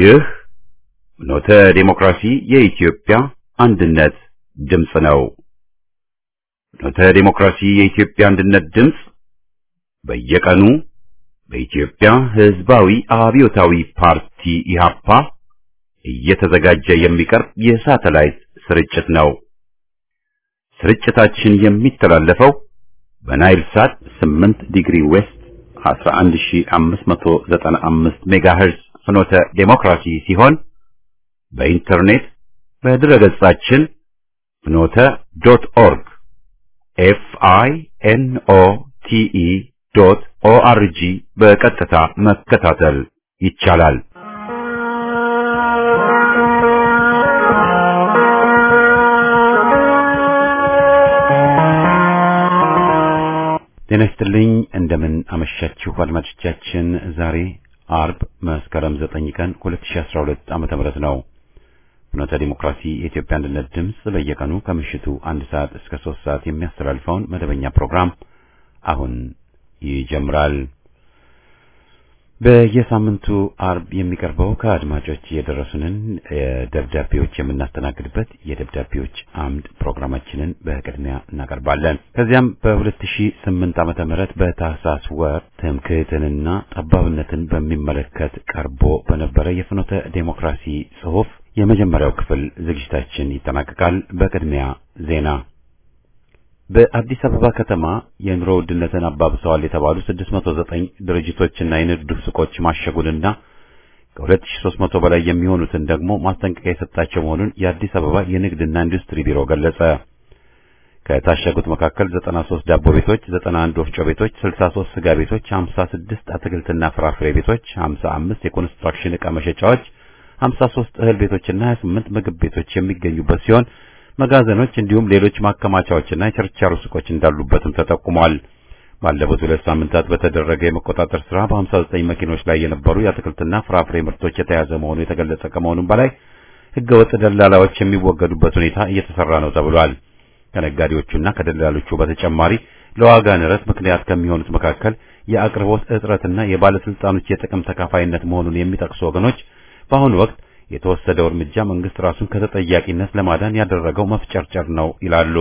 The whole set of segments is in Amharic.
ይህ ኖተ ዴሞክራሲ የኢትዮጵያ አንድነት ድምፅ ነው። ኖተ ዴሞክራሲ የኢትዮጵያ አንድነት ድምፅ በየቀኑ በኢትዮጵያ ሕዝባዊ አብዮታዊ ፓርቲ ኢህአፓ እየተዘጋጀ የሚቀርብ የሳተላይት ስርጭት ነው። ስርጭታችን የሚተላለፈው በናይል ሳት 8 ዲግሪ ዌስት 11595 ሜጋሄርዝ ፍኖተ ዴሞክራሲ ሲሆን በኢንተርኔት በድረገጻችን ፍኖተ ዶት ኦርግ ኤፍ አይ ኤን ኦ ቲ ኢ ዶት ኦ አር ጂ በቀጥታ መከታተል ይቻላል። ጤና ይስጥልኝ። እንደምን አመሻችሁ አድማጮቻችን። ዛሬ አርብ መስከረም 9 ቀን 2012 ዓመተ ምህረት ነው። ፍኖተ ዲሞክራሲ የኢትዮጵያ አንድነት ድምፅ በየቀኑ ከምሽቱ አንድ ሰዓት እስከ ሶስት ሰዓት የሚያስተላልፈውን መደበኛ ፕሮግራም አሁን ይጀምራል። በየሳምንቱ አርብ የሚቀርበው ከአድማጮች የደረሱንን ደብዳቤዎች የምናስተናግድበት የደብዳቤዎች አምድ ፕሮግራማችንን በቅድሚያ እናቀርባለን። ከዚያም በ2008 ዓመተ ምህረት በታህሳስ ወር ትምክህትንና ጠባብነትን በሚመለከት ቀርቦ በነበረ የፍኖተ ዴሞክራሲ ጽሑፍ የመጀመሪያው ክፍል ዝግጅታችን ይጠናቀቃል። በቅድሚያ ዜና በአዲስ አበባ ከተማ የኑሮ ውድነትን አባብሰዋል የተባሉ 609 ድርጅቶችና የንግድ ሱቆች ማሸጉንና ከ2300 በላይ የሚሆኑትን ደግሞ ማስጠንቀቂያ የሰጣቸው መሆኑን የአዲስ አበባ የንግድና ኢንዱስትሪ ቢሮ ገለጸ። ከታሸጉት መካከል 93 ዳቦ ቤቶች፣ 91 ወፍጮ ቤቶች፣ 63 ስጋ ቤቶች፣ 56 አትክልትና ፍራፍሬ ቤቶች፣ 55 የኮንስትራክሽን ዕቃ መሸጫዎች፣ 53 እህል ቤቶችና 28 ምግብ ቤቶች የሚገኙበት ሲሆን መጋዘኖች እንዲሁም ሌሎች ማከማቻዎችና የችርቻሮ ሱቆች እንዳሉበትም ተጠቁሟል። ባለፉት ሁለት ሳምንታት በተደረገ የመቆጣጠር ስራ በ59 መኪኖች ላይ የነበሩ የአትክልትና ፍራፍሬ ምርቶች የተያዘ መሆኑ የተገለጸ ከመሆኑም በላይ ሕገወጥ ደላላዎች የሚወገዱበት ሁኔታ እየተሰራ ነው ተብሏል። ከነጋዴዎቹና ከደላሎቹ በተጨማሪ ለዋጋ ንረት ምክንያት ከሚሆኑት መካከል የአቅርቦት እጥረትና የባለስልጣኖች የጥቅም ተካፋይነት መሆኑን የሚጠቅሱ ወገኖች በአሁኑ ወቅት የተወሰደው እርምጃ መንግስት ራሱን ከተጠያቂነት ለማዳን ያደረገው መፍጨርጨር ነው ይላሉ።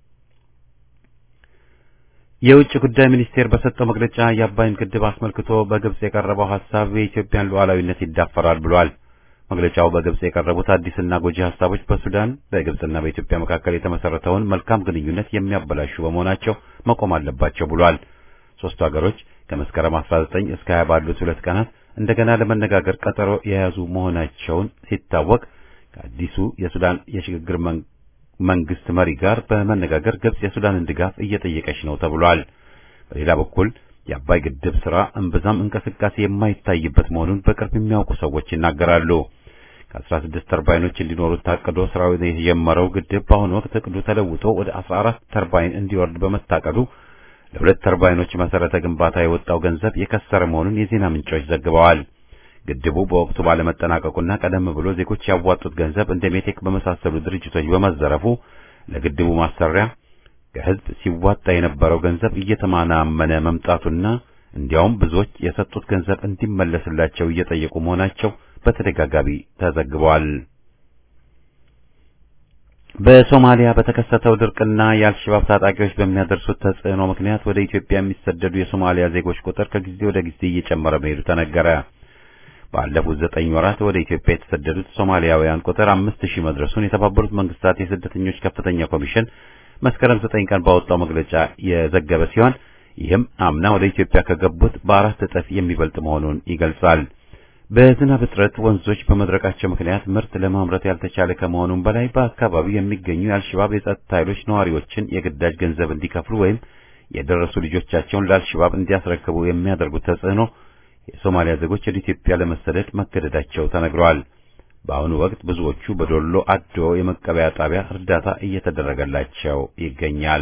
የውጭ ጉዳይ ሚኒስቴር በሰጠው መግለጫ የአባይን ግድብ አስመልክቶ በግብጽ የቀረበው ሐሳብ የኢትዮጵያን ሉዓላዊነት ይዳፈራል ብሏል። መግለጫው በግብጽ የቀረቡት አዲስና ጎጂ ሐሳቦች በሱዳን በግብጽና በኢትዮጵያ መካከል የተመሰረተውን መልካም ግንኙነት የሚያበላሹ በመሆናቸው መቆም አለባቸው ብሏል። ሶስቱ ሀገሮች ከመስከረም 19 እስከ 20 ባሉት ሁለት ቀናት እንደገና ለመነጋገር ቀጠሮ የያዙ መሆናቸውን ሲታወቅ ከአዲሱ የሱዳን የሽግግር መንግስት መሪ ጋር በመነጋገር ግብጽ የሱዳንን ድጋፍ እየጠየቀች ነው ተብሏል። በሌላ በኩል የአባይ ግድብ ስራ እምብዛም እንቅስቃሴ የማይታይበት መሆኑን በቅርብ የሚያውቁ ሰዎች ይናገራሉ። ከ16 ተርባይኖች እንዲኖሩት ታቅዶ ስራው የጀመረው ግድብ በአሁኑ ወቅት እቅዱ ተለውጦ ወደ 14 ተርባይን እንዲወርድ በመታቀዱ ለሁለት ተርባይኖች መሰረተ ግንባታ የወጣው ገንዘብ የከሰረ መሆኑን የዜና ምንጮች ዘግበዋል። ግድቡ በወቅቱ ባለመጠናቀቁና ቀደም ብሎ ዜጎች ያዋጡት ገንዘብ እንደ ሜቴክ በመሳሰሉ ድርጅቶች በመዘረፉ ለግድቡ ማሰሪያ ከህዝብ ሲዋጣ የነበረው ገንዘብ እየተማናመነ መምጣቱና እንዲያውም ብዙዎች የሰጡት ገንዘብ እንዲመለስላቸው እየጠየቁ መሆናቸው በተደጋጋሚ ተዘግበዋል። በሶማሊያ በተከሰተው ድርቅና የአልሸባብ ታጣቂዎች በሚያደርሱት ተጽዕኖ ምክንያት ወደ ኢትዮጵያ የሚሰደዱ የሶማሊያ ዜጎች ቁጥር ከጊዜ ወደ ጊዜ እየጨመረ መሄዱ ተነገረ። ባለፉት ዘጠኝ ወራት ወደ ኢትዮጵያ የተሰደዱት ሶማሊያውያን ቁጥር አምስት ሺህ መድረሱን የተባበሩት መንግስታት የስደተኞች ከፍተኛ ኮሚሽን መስከረም ዘጠኝ ቀን ባወጣው መግለጫ የዘገበ ሲሆን ይህም አምና ወደ ኢትዮጵያ ከገቡት በአራት እጥፍ የሚበልጥ መሆኑን ይገልጻል። በዝናብ እጥረት ወንዞች በመድረቃቸው ምክንያት ምርት ለማምረት ያልተቻለ ከመሆኑም በላይ በአካባቢው የሚገኙ የአልሸባብ የጸጥታ ኃይሎች ነዋሪዎችን የግዳጅ ገንዘብ እንዲከፍሉ ወይም የደረሱ ልጆቻቸውን ለአልሸባብ እንዲያስረክቡ የሚያደርጉት ተጽዕኖ የሶማሊያ ዜጎች ወደ ኢትዮጵያ ለመሰደድ መገደዳቸው ተነግረዋል። በአሁኑ ወቅት ብዙዎቹ በዶሎ አዶ የመቀበያ ጣቢያ እርዳታ እየተደረገላቸው ይገኛል።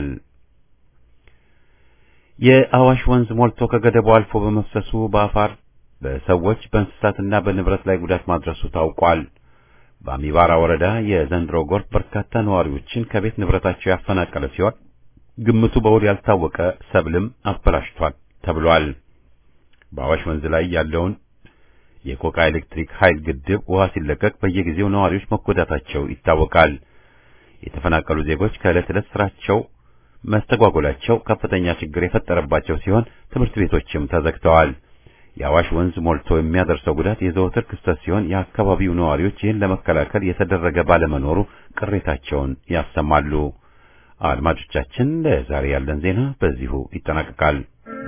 የአዋሽ ወንዝ ሞልቶ ከገደቡ አልፎ በመፍሰሱ በአፋር በሰዎች በእንስሳትና በንብረት ላይ ጉዳት ማድረሱ ታውቋል። በአሚባራ ወረዳ የዘንድሮ ጎርፍ በርካታ ነዋሪዎችን ከቤት ንብረታቸው ያፈናቀለ ሲሆን ግምቱ በውል ያልታወቀ ሰብልም አበላሽቷል ተብሏል። በአዋሽ ወንዝ ላይ ያለውን የቆቃ ኤሌክትሪክ ኃይል ግድብ ውሃ ሲለቀቅ በየጊዜው ነዋሪዎች መጎዳታቸው ይታወቃል። የተፈናቀሉ ዜጎች ከዕለት ዕለት ስራቸው መስተጓጎላቸው ከፍተኛ ችግር የፈጠረባቸው ሲሆን ትምህርት ቤቶችም ተዘግተዋል። የአዋሽ ወንዝ ሞልቶ የሚያደርሰው ጉዳት የዘወትር ክስተት ሲሆን የአካባቢው ነዋሪዎች ይህን ለመከላከል የተደረገ ባለመኖሩ ቅሬታቸውን ያሰማሉ። አድማጮቻችን፣ ለዛሬ ያለን ዜና በዚሁ ይጠናቀቃል።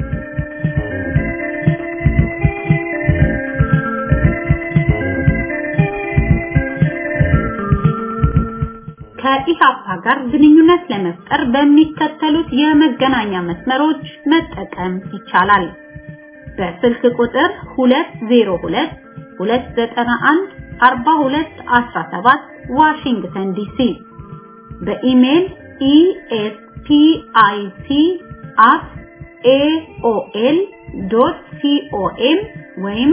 ከኢሃፓ ጋር ግንኙነት ለመፍጠር በሚከተሉት የመገናኛ መስመሮች መጠቀም ይቻላል። በስልክ ቁጥር 202 291 4217 ዋሽንግተን ዲሲ በኢሜል espic@aol.com ወይም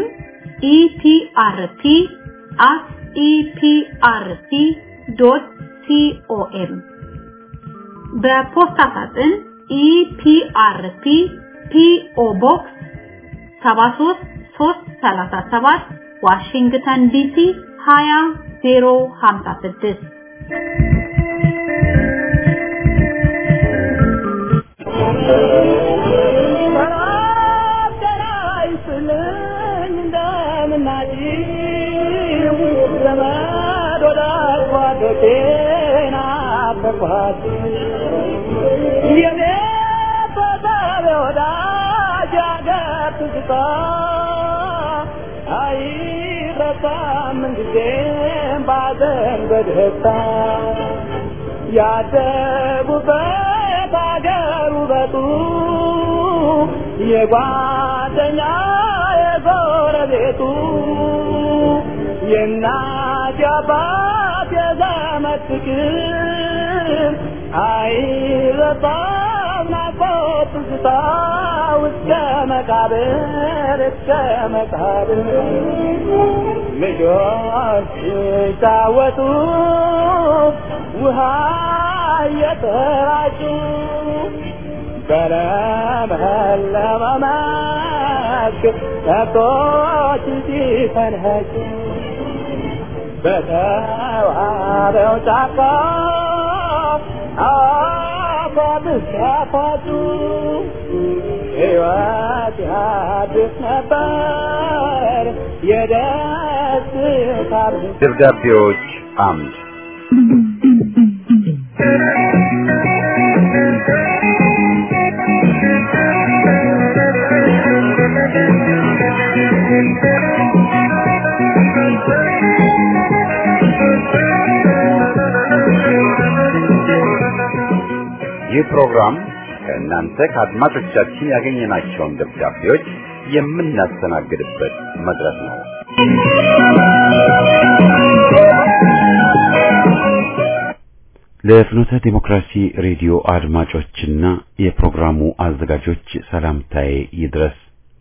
eprp@eprp.com በፖስታ ሳጥን ኢፒአርፒ ፒኦ ቦክስ 73337 ዋሽንግተን ዲሲ 20056 በደስታ ያደጉበት አገር ውበቱ የጓደኛ የጎረቤቱ የእናት የአባት የዘመድ ፍቅር አይረሳም ናፍቆት ትዝታ እስከ መቃብር እስከ መቃብር ልጆች ሲጫወቱ ውሃ እየተራጩ በለመለመ መስክ ከብቶች ሲፈንኸጩ በተዋበው ጫካ አፏብስ ሲያፏጩ ሕይወት ያድስ ነበር የደስታ ደብዳቤዎች አምድ ይህ ፕሮግራም ከእናንተ ከአድማጮቻችን ያገኘናቸውን ደብዳቤዎች የምናስተናግድበት መድረክ ነው። ለፍኖተ ዲሞክራሲ ሬዲዮ አድማጮችና የፕሮግራሙ አዘጋጆች ሰላምታዬ ይድረስ።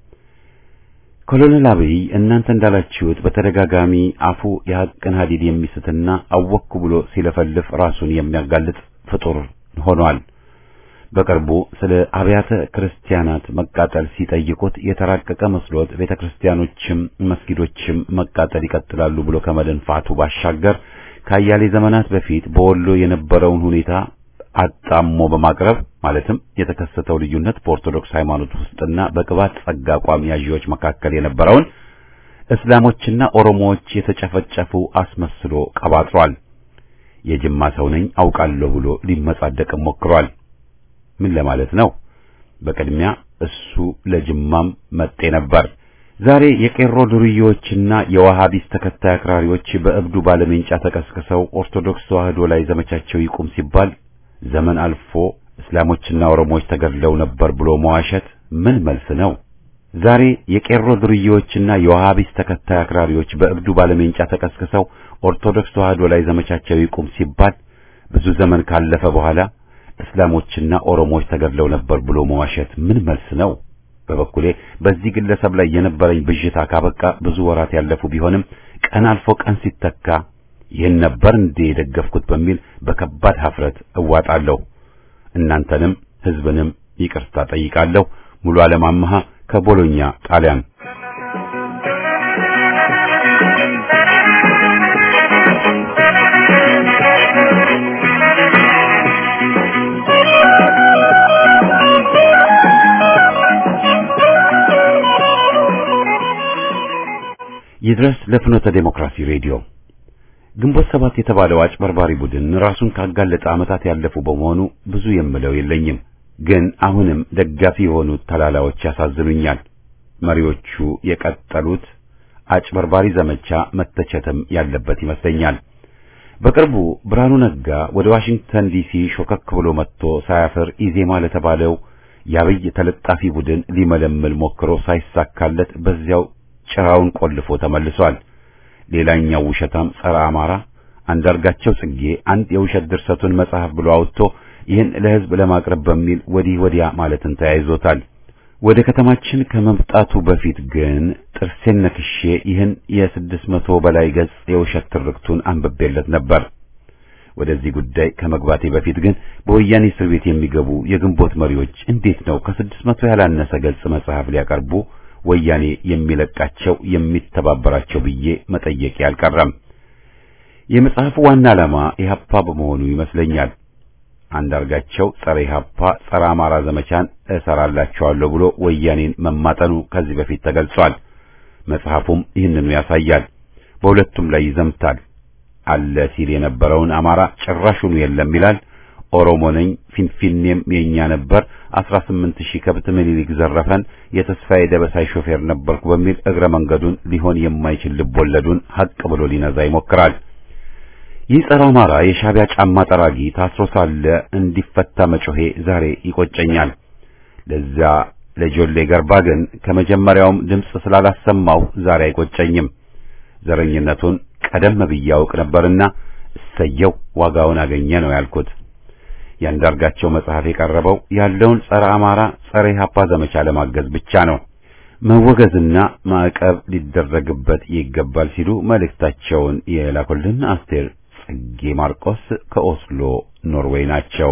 ኮሎኔል አብይ እናንተ እንዳላችሁት በተደጋጋሚ አፉ የሐቅን ሀዲድ የሚስትና አወኩ ብሎ ሲለፈልፍ ራሱን የሚያጋልጥ ፍጡር ሆኗል። በቅርቡ ስለ አብያተ ክርስቲያናት መቃጠል ሲጠይቁት የተራቀቀ መስሎት ቤተ ክርስቲያኖችም መስጊዶችም መቃጠል ይቀጥላሉ ብሎ ከመደንፋቱ ባሻገር ከአያሌ ዘመናት በፊት በወሎ የነበረውን ሁኔታ አጣሞ በማቅረብ ማለትም የተከሰተው ልዩነት በኦርቶዶክስ ሃይማኖት ውስጥና በቅባት ጸጋ አቋም ያዢዎች መካከል የነበረውን እስላሞችና ኦሮሞዎች የተጨፈጨፉ አስመስሎ ቀባጥሯል። የጅማ ሰው ነኝ አውቃለሁ ብሎ ሊመጻደቅ ሞክሯል። ምን ለማለት ነው? በቅድሚያ እሱ ለጅማም መጤ ነበር። ዛሬ የቄሮ ዱርዬዎችና የዋሃቢስ ተከታይ አክራሪዎች በእብዱ ባለሜንጫ ተቀስቅሰው ኦርቶዶክስ ተዋህዶ ላይ ዘመቻቸው ይቁም ሲባል ዘመን አልፎ እስላሞችና ኦሮሞዎች ተገድለው ነበር ብሎ መዋሸት ምን መልስ ነው? ዛሬ የቄሮ ዱርዬዎችና የዋሃቢስ ተከታይ አክራሪዎች በእብዱ ባለሜንጫ ተቀስቅሰው ኦርቶዶክስ ተዋህዶ ላይ ዘመቻቸው ይቁም ሲባል ብዙ ዘመን ካለፈ በኋላ እስላሞችና ኦሮሞዎች ተገድለው ነበር ብሎ መዋሸት ምን መልስ ነው? በበኩሌ በዚህ ግለሰብ ላይ የነበረኝ ብዥታ ካበቃ ብዙ ወራት ያለፉ ቢሆንም ቀን አልፎ ቀን ሲተካ ይህን ነበር እንዴ የደገፍኩት በሚል በከባድ ሀፍረት እዋጣለሁ። እናንተንም ሕዝብንም ይቅርታ ጠይቃለሁ። ሙሉ ዓለም አመሃ ከቦሎኛ ጣሊያን ይድረስ ለፍኖተ ዴሞክራሲ ሬዲዮ ግንቦት ሰባት የተባለው አጭበርባሪ ቡድን ራሱን ካጋለጠ ዓመታት ያለፉ በመሆኑ ብዙ የምለው የለኝም። ግን አሁንም ደጋፊ የሆኑት ተላላዎች ያሳዝኑኛል። መሪዎቹ የቀጠሉት አጭበርባሪ ዘመቻ መተቸትም ያለበት ይመስለኛል። በቅርቡ ብርሃኑ ነጋ ወደ ዋሽንግተን ዲሲ ሾከክ ብሎ መጥቶ ሳያፍር ኢዜማ ለተባለው የአብይ ተለጣፊ ቡድን ሊመለምል ሞክሮ ሳይሳካለት በዚያው ጭራውን ቆልፎ ተመልሷል። ሌላኛው ውሸታም ጸረ አማራ አንዳርጋቸው ጽጌ አንድ የውሸት ድርሰቱን መጽሐፍ ብሎ አውጥቶ ይህን ለሕዝብ ለማቅረብ በሚል ወዲህ ወዲያ ማለትን ተያይዞታል። ወደ ከተማችን ከመምጣቱ በፊት ግን ጥርሴን ነክሼ ይህን የስድስት መቶ በላይ ገጽ የውሸት ትርክቱን አንብቤለት ነበር። ወደዚህ ጉዳይ ከመግባቴ በፊት ግን በወያኔ እስር ቤት የሚገቡ የግንቦት መሪዎች እንዴት ነው ከስድስት መቶ ያላነሰ ገጽ መጽሐፍ ሊያቀርቡ ወያኔ የሚለቃቸው የሚተባበራቸው ብዬ መጠየቄ አልቀረም። የመጽሐፉ ዋና ዓላማ ኢህአፓ በመሆኑ ይመስለኛል። አንዳርጋቸው ጸረ ኢህአፓ ጸረ አማራ ዘመቻን እሰራላቸዋለሁ ብሎ ወያኔን መማጠኑ ከዚህ በፊት ተገልጿል። መጽሐፉም ይህንኑ ያሳያል። በሁለቱም ላይ ይዘምታል። አለ ሲል የነበረውን አማራ ጭራሹኑ የለም ይላል። ኦሮሞ ነኝ፣ ፊንፊኔም የኛ ነበር፣ አስራ ስምንት ሺህ ከብት ምኒልክ ዘረፈን፣ የተስፋዬ ደበሳይ ሾፌር ነበርኩ በሚል እግረ መንገዱን ሊሆን የማይችል ልቦለዱን ሀቅ ብሎ ሊነዛ ይሞክራል። ይህ ጸረ አማራ የሻዕቢያ ጫማ ጠራጊ ታስሮ ሳለ እንዲፈታ መጮሄ ዛሬ ይቆጨኛል። ለዚያ ለጆሌ ገርባ ግን ከመጀመሪያውም ድምፅ ስላላሰማው ዛሬ አይቆጨኝም። ዘረኝነቱን ቀደም ብዬ አውቅ ነበርና እሰየው ዋጋውን አገኘ ነው ያልኩት። ያንዳርጋቸው መጽሐፍ የቀረበው ያለውን ጸረ አማራ ጸረ ኢህአፓ ዘመቻ ለማገዝ ብቻ ነው። መወገዝና ማዕቀብ ሊደረግበት ይገባል ሲሉ መልእክታቸውን የላኩልን አስቴር ጽጌ ማርቆስ ከኦስሎ ኖርዌይ ናቸው።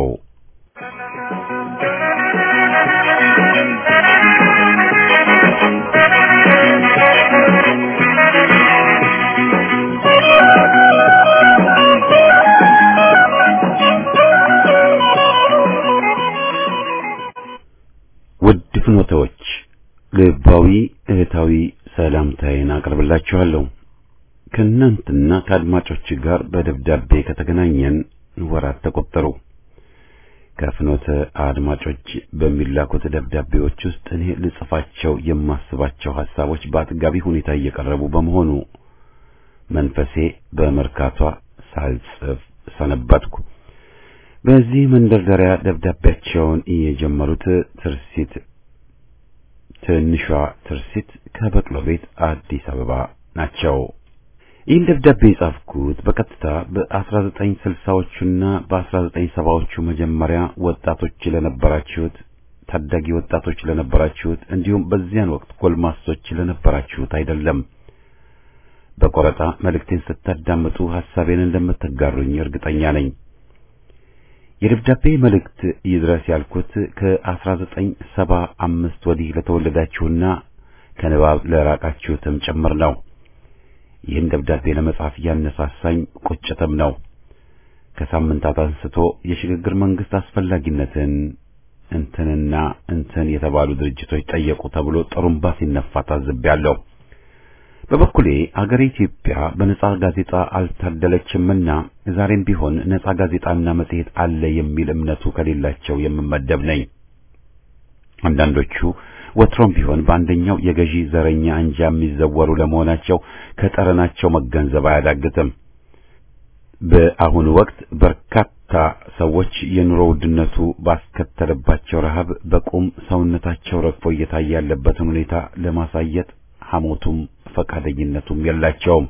ውድ ፍኖተዎች ልባዊ እህታዊ ሰላምታዬን አቀርብላችኋለሁ። ከእናንተና ከአድማጮች ጋር በደብዳቤ ከተገናኘን ወራት ተቆጠሩ። ከፍኖተ አድማጮች በሚላኩት ደብዳቤዎች ውስጥ እኔ ልጽፋቸው የማስባቸው ሐሳቦች በአጥጋቢ ሁኔታ እየቀረቡ በመሆኑ መንፈሴ በመርካቷ ሳልጽፍ ሰነበትኩ። በዚህ መንደርደሪያ ደብዳቤያቸውን የጀመሩት ትርሲት ትንሿ ትርሲት ከበቅሎ ቤት አዲስ አበባ ናቸው። ይህን ደብዳቤ የጻፍኩት በቀጥታ በ1960ዎቹና በ1970ዎቹ መጀመሪያ ወጣቶች ለነበራችሁት ታዳጊ ወጣቶች ለነበራችሁት እንዲሁም በዚያን ወቅት ጎልማሶች ለነበራችሁት አይደለም። በቆረጣ መልእክቴን ስታዳምጡ ሐሳቤን እንደምትጋሩኝ እርግጠኛ ነኝ። የደብዳቤ መልእክት ይድረስ ያልኩት ከ1975 ወዲህ ለተወለዳችሁና ከንባብ ለራቃችሁትም ጭምር ነው። ይህን ደብዳቤ ለመጻፍ ያነሳሳኝ ቁጭትም ነው። ከሳምንታት አንስቶ የሽግግር መንግስት አስፈላጊነትን እንትንና እንትን የተባሉ ድርጅቶች ጠየቁ ተብሎ ጥሩምባ ሲነፋ ታዝቤያለሁ። በበኩሌ አገሬ ኢትዮጵያ በነጻ ጋዜጣ አልታደለችምና ዛሬም ቢሆን ነጻ ጋዜጣና መጽሔት አለ የሚል እምነቱ ከሌላቸው የምመደብ ነኝ። አንዳንዶቹ ወትሮም ቢሆን በአንደኛው የገዢ ዘረኛ አንጃ የሚዘወሩ ለመሆናቸው ከጠረናቸው መገንዘብ አያዳግትም። በአሁኑ ወቅት በርካታ ሰዎች የኑሮ ውድነቱ ባስከተለባቸው ረሃብ በቁም ሰውነታቸው ረግፎ እየታየ ያለበትን ሁኔታ ለማሳየት ሐሞቱም ፈቃደኝነቱም የላቸውም።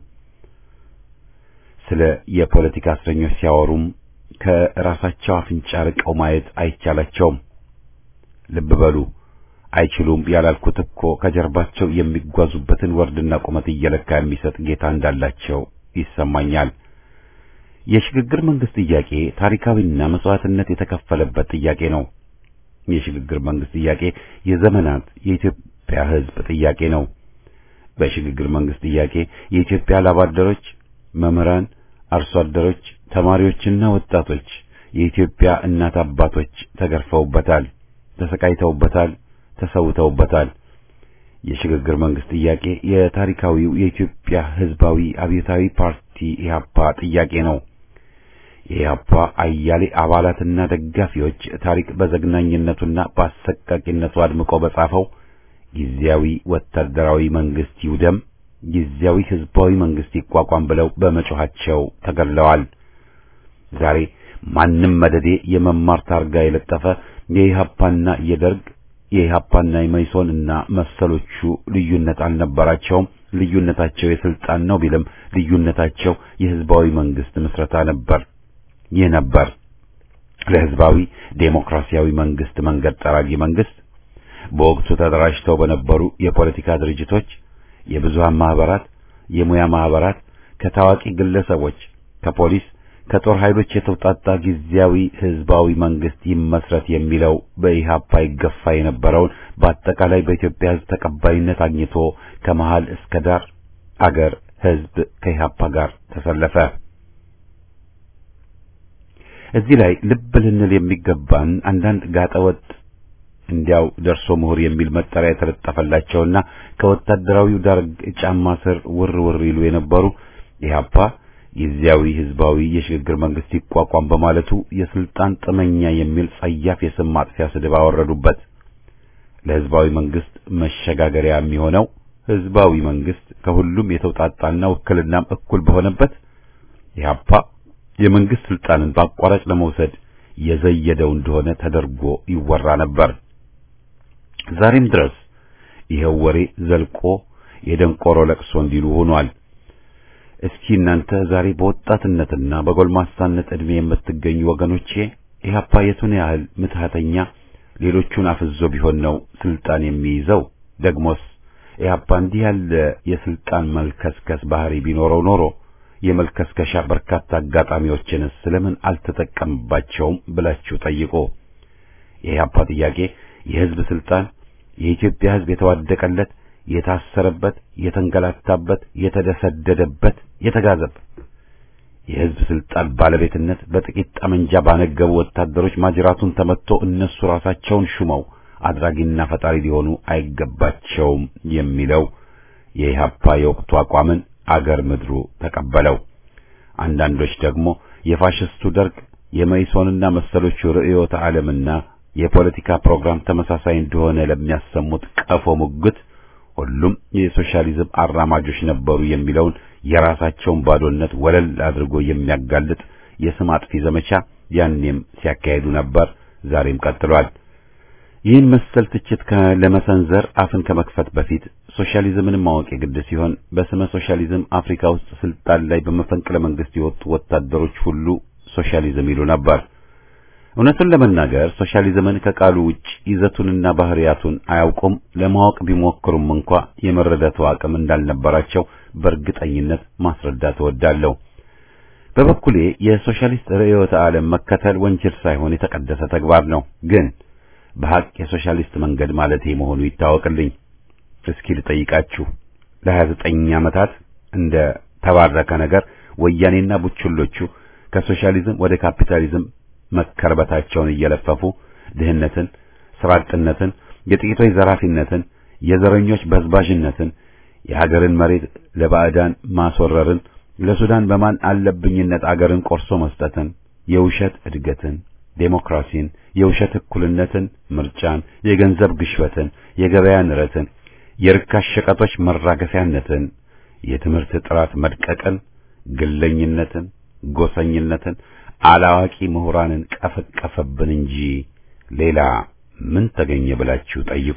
ስለ የፖለቲካ እስረኞች ሲያወሩም ከራሳቸው አፍንጫ ርቀው ማየት አይቻላቸውም። ልብ በሉ አይችሉም ያላልኩት እኮ ከጀርባቸው የሚጓዙበትን ወርድና ቁመት እየለካ የሚሰጥ ጌታ እንዳላቸው ይሰማኛል። የሽግግር መንግስት ጥያቄ ታሪካዊና መስዋዕትነት የተከፈለበት ጥያቄ ነው። የሽግግር መንግስት ጥያቄ የዘመናት የኢትዮጵያ ሕዝብ ጥያቄ ነው። በሽግግር መንግስት ጥያቄ የኢትዮጵያ ላብ አደሮች፣ መምህራን፣ አርሶ አደሮች፣ ተማሪዎችና ወጣቶች የኢትዮጵያ እናት አባቶች ተገርፈውበታል፣ ተሰቃይተውበታል፣ ተሰውተውበታል። የሽግግር መንግስት ጥያቄ የታሪካዊው የኢትዮጵያ ህዝባዊ አብዮታዊ ፓርቲ ኢህአፓ ጥያቄ ነው። የኢህአፓ አያሌ አባላትና ደጋፊዎች ታሪክ በዘግናኝነቱና በአሰቃቂነቱ አድምቆ በጻፈው ጊዜያዊ ወታደራዊ መንግስት ይውደም፣ ጊዜያዊ ህዝባዊ መንግስት ይቋቋም ብለው በመጮኻቸው ተገድለዋል። ዛሬ ማንም መደዴ የመማር ታርጋ የለጠፈ የኢህአፓና የደርግ የኢህአፓና የመይሶን እና መሰሎቹ ልዩነት አልነበራቸውም። ልዩነታቸው የስልጣን ነው ቢልም ልዩነታቸው የህዝባዊ መንግስት ምስረታ ነበር። ይህ ነበር ለህዝባዊ ዴሞክራሲያዊ መንግስት መንገድ ጠራጊ መንግስት በወቅቱ ተደራጅተው በነበሩ የፖለቲካ ድርጅቶች፣ የብዙሃን ማህበራት፣ የሙያ ማህበራት፣ ከታዋቂ ግለሰቦች፣ ከፖሊስ ከጦር ኃይሎች የተውጣጣ ጊዜያዊ ህዝባዊ መንግስት ይመስረት የሚለው በኢህአፓ ይገፋ የነበረውን በአጠቃላይ በኢትዮጵያ ህዝብ ተቀባይነት አግኝቶ ከመሃል እስከ ዳር አገር ህዝብ ከኢህአፓ ጋር ተሰለፈ። እዚህ ላይ ልብ ልንል የሚገባን አንዳንድ ጋጠወጥ እንዲያው ደርሶ ምሁር የሚል መጠሪያ የተለጠፈላቸውና ከወታደራዊው ደርግ ጫማ ስር ውር ውር ይሉ የነበሩ ኢህአፓ ጊዜያዊ ህዝባዊ የሽግግር መንግስት ይቋቋም በማለቱ የስልጣን ጥመኛ የሚል ጸያፍ የስም ማጥፊያ ስድብ አወረዱበት። ለህዝባዊ መንግስት መሸጋገሪያ የሚሆነው ህዝባዊ መንግስት ከሁሉም የተውጣጣና ውክልናም እኩል በሆነበት ኢህአፓ የመንግስት ስልጣንን በአቋራጭ ለመውሰድ የዘየደው እንደሆነ ተደርጎ ይወራ ነበር። ዛሬም ድረስ ይሄው ወሬ ዘልቆ የደንቆሮ ለቅሶ እንዲሉ ሆኗል። እስኪ እናንተ ዛሬ በወጣትነትና በጎልማሳነት ዕድሜ የምትገኙ ወገኖቼ ኢህአፓ የቱን ያህል ምትሃተኛ ሌሎቹን አፍዞ ቢሆን ነው ስልጣን የሚይዘው? ደግሞስ ኢህአፓ እንዲህ ያለ የስልጣን መልከስከስ ባህሪ ቢኖረው ኖሮ የመልከስከሻ በርካታ አጋጣሚዎችንስ ስለምን አልተጠቀምባቸውም ብላችሁ ጠይቁ። የኢህአፓ ጥያቄ የህዝብ ስልጣን የኢትዮጵያ ህዝብ የተዋደቀለት የታሰረበት፣ የተንገላታበት፣ የተደሰደደበት፣ የተጋዘበት የህዝብ ስልጣን ባለቤትነት በጥቂት ጠመንጃ ባነገቡ ወታደሮች ማጅራቱን ተመትቶ እነሱ ራሳቸውን ሹመው አድራጊና ፈጣሪ ሊሆኑ አይገባቸውም የሚለው የኢህአፓ የወቅቱ አቋምን አገር ምድሩ ተቀበለው። አንዳንዶች ደግሞ የፋሽስቱ ደርግ የመኢሶንና መሰሎቹ ርዕዮተ ዓለምና የፖለቲካ ፕሮግራም ተመሳሳይ እንደሆነ ለሚያሰሙት ቀፎ ሙግት ሁሉም የሶሻሊዝም አራማጆች ነበሩ የሚለውን የራሳቸውን ባዶነት ወለል አድርጎ የሚያጋልጥ የስም አጥፊ ዘመቻ ያኔም ሲያካሂዱ ነበር፣ ዛሬም ቀጥሏል። ይህን መሰል ትችት ለመሰንዘር አፍን ከመክፈት በፊት ሶሻሊዝምን ማወቅ የግድ ሲሆን በስመ ሶሻሊዝም አፍሪካ ውስጥ ስልጣን ላይ በመፈንቅለ መንግስት የወጡ ወታደሮች ሁሉ ሶሻሊዝም ይሉ ነበር። እውነቱን ለመናገር ሶሻሊዝምን ከቃሉ ውጭ ይዘቱንና ባህሪያቱን አያውቁም። ለማወቅ ቢሞክሩም እንኳ የመረዳቱ አቅም እንዳልነበራቸው በእርግጠኝነት ማስረዳት እወዳለሁ። በበኩሌ የሶሻሊስት ርዕዮተ ዓለም መከተል ወንጀል ሳይሆን የተቀደሰ ተግባር ነው። ግን በሐቅ የሶሻሊስት መንገድ ማለቴ መሆኑ ይታወቅልኝ። እስኪ ልጠይቃችሁ። ለሀያ ዘጠኝ ዓመታት እንደ ተባረከ ነገር ወያኔና ቡችሎቹ ከሶሻሊዝም ወደ ካፒታሊዝም መከርበታቸውን እየለፈፉ ድህነትን፣ ስራ አጥነትን፣ የጥቂቶች ዘራፊነትን፣ የዘረኞች በዝባዥነትን፣ የሀገርን መሬት ለባዕዳን ማስወረርን፣ ለሱዳን በማን አለብኝነት አገርን ቆርሶ መስጠትን፣ የውሸት እድገትን፣ ዴሞክራሲን፣ የውሸት እኩልነትን፣ ምርጫን፣ የገንዘብ ግሽበትን፣ የገበያ ንረትን፣ የርካሽ ሸቀጦች መራገፊያነትን፣ የትምህርት ጥራት መድቀቅን፣ ግለኝነትን፣ ጎሰኝነትን አላዋቂ ምሁራንን ቀፈቀፈብን እንጂ ሌላ ምን ተገኘ ብላችሁ ጠይቁ።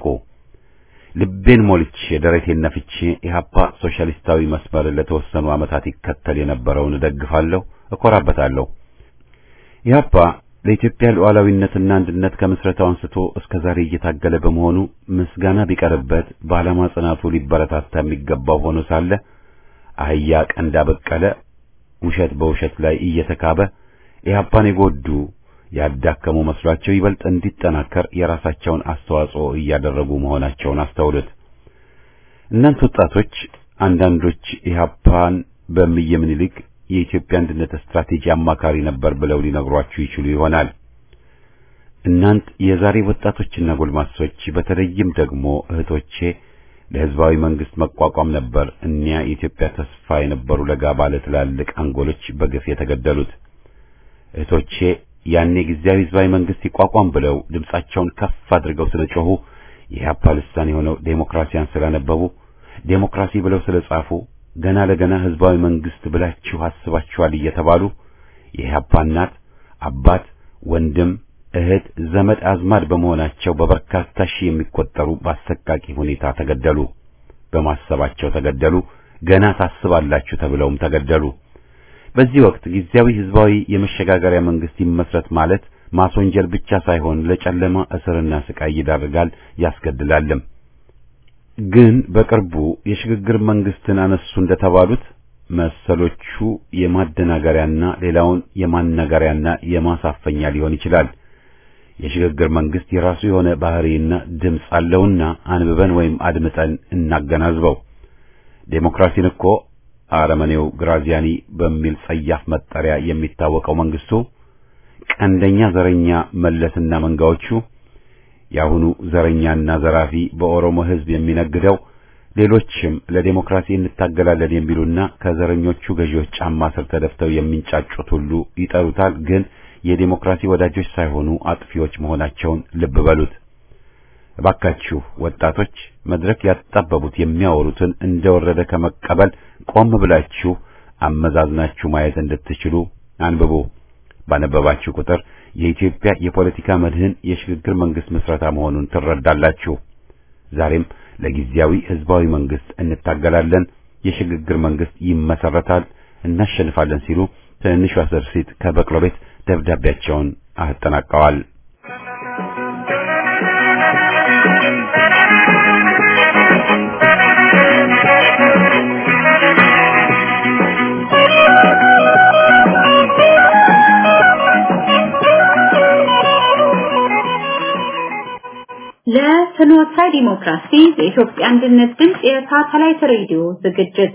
ልቤን ሞልቼ ደረቴን ነፍቼ ኢህአፓ ሶሻሊስታዊ መስመር ለተወሰኑ ዓመታት ይከተል የነበረውን እደግፋለሁ፣ እኮራበታለሁ። ኢህአፓ ለኢትዮጵያ ሉዓላዊነትና አንድነት ከምስረታው አንስቶ እስከ ዛሬ እየታገለ በመሆኑ ምስጋና ቢቀርበት በዓላማ ጽናቱ ሊበረታታ የሚገባው ሆኖ ሳለ አህያ ቀንዳ በቀለ ውሸት በውሸት ላይ እየተካበ ኢህአፓን የጎዱ ያዳከሙ መስሏቸው ይበልጥ እንዲጠናከር የራሳቸውን አስተዋጽኦ እያደረጉ መሆናቸውን አስተውሉት። እናንተ ወጣቶች አንዳንዶች ኢህአፓን በእምዬ ምኒልክ የኢትዮጵያ አንድነት ስትራቴጂ አማካሪ ነበር ብለው ሊነግሯችሁ ይችሉ ይሆናል። እናንት የዛሬ ወጣቶችና ጎልማሶች በተለይም ደግሞ እህቶቼ ለህዝባዊ መንግስት መቋቋም ነበር እኒያ የኢትዮጵያ ተስፋ የነበሩ ለጋ ባለ ትላልቅ አንጎሎች በግፍ የተገደሉት። እህቶቼ ያኔ ጊዜያዊ ህዝባዊ መንግስት ይቋቋም ብለው ድምጻቸውን ከፍ አድርገው ስለጮሁ የኢህአፓ ልሳን የሆነው ዴሞክራሲያን ስላነበቡ ዴሞክራሲ ብለው ስለጻፉ ገና ለገና ህዝባዊ መንግስት ብላችሁ አስባችኋል እየተባሉ የኢህአፓ እናት፣ አባት፣ ወንድም፣ እህት፣ ዘመድ አዝማድ በመሆናቸው በበርካታ ሺህ የሚቆጠሩ በአሰቃቂ ሁኔታ ተገደሉ። በማሰባቸው ተገደሉ። ገና ታስባላችሁ ተብለውም ተገደሉ። በዚህ ወቅት ጊዜያዊ ህዝባዊ የመሸጋገሪያ መንግስት ይመስረት ማለት ማስወንጀል ብቻ ሳይሆን ለጨለማ እስርና ስቃይ ይዳርጋል ያስገድላልም። ግን በቅርቡ የሽግግር መንግስትን አነሱ እንደተባሉት መሰሎቹ የማደናገሪያና ሌላውን የማናገሪያና የማሳፈኛ ሊሆን ይችላል። የሽግግር መንግስት የራሱ የሆነ ባህሪና ድምፅ አለውና አንብበን ወይም አድምጠን እናገናዝበው። ዴሞክራሲን እኮ አረመኔው ግራዚያኒ በሚል ጸያፍ መጠሪያ የሚታወቀው መንግስቱ፣ ቀንደኛ ዘረኛ መለስና መንጋዎቹ፣ የአሁኑ ዘረኛና ዘራፊ በኦሮሞ ህዝብ የሚነግደው ሌሎችም ለዴሞክራሲ እንታገላለን የሚሉና ከዘረኞቹ ገዢዎች ጫማ ስር ተደፍተው የሚንጫጩት ሁሉ ይጠሩታል። ግን የዴሞክራሲ ወዳጆች ሳይሆኑ አጥፊዎች መሆናቸውን ልብ በሉት። እባካችሁ ወጣቶች መድረክ ያጣበቡት የሚያወሩትን እንደወረደ ከመቀበል ቆም ብላችሁ አመዛዝናችሁ ማየት እንድትችሉ አንብቡ። ባነበባችሁ ቁጥር የኢትዮጵያ የፖለቲካ መድህን የሽግግር መንግስት ምስረታ መሆኑን ትረዳላችሁ። ዛሬም ለጊዜያዊ ህዝባዊ መንግስት እንታገላለን፣ የሽግግር መንግስት ይመሰረታል፣ እናሸንፋለን ሲሉ ትንሿ ደርሲት ከበቅሎ ቤት ደብዳቤያቸውን አጠናቀዋል። ለፍኖተ ዲሞክራሲ የኢትዮጵያ አንድነት ድምፅ የሳተላይት ሬዲዮ ዝግጅት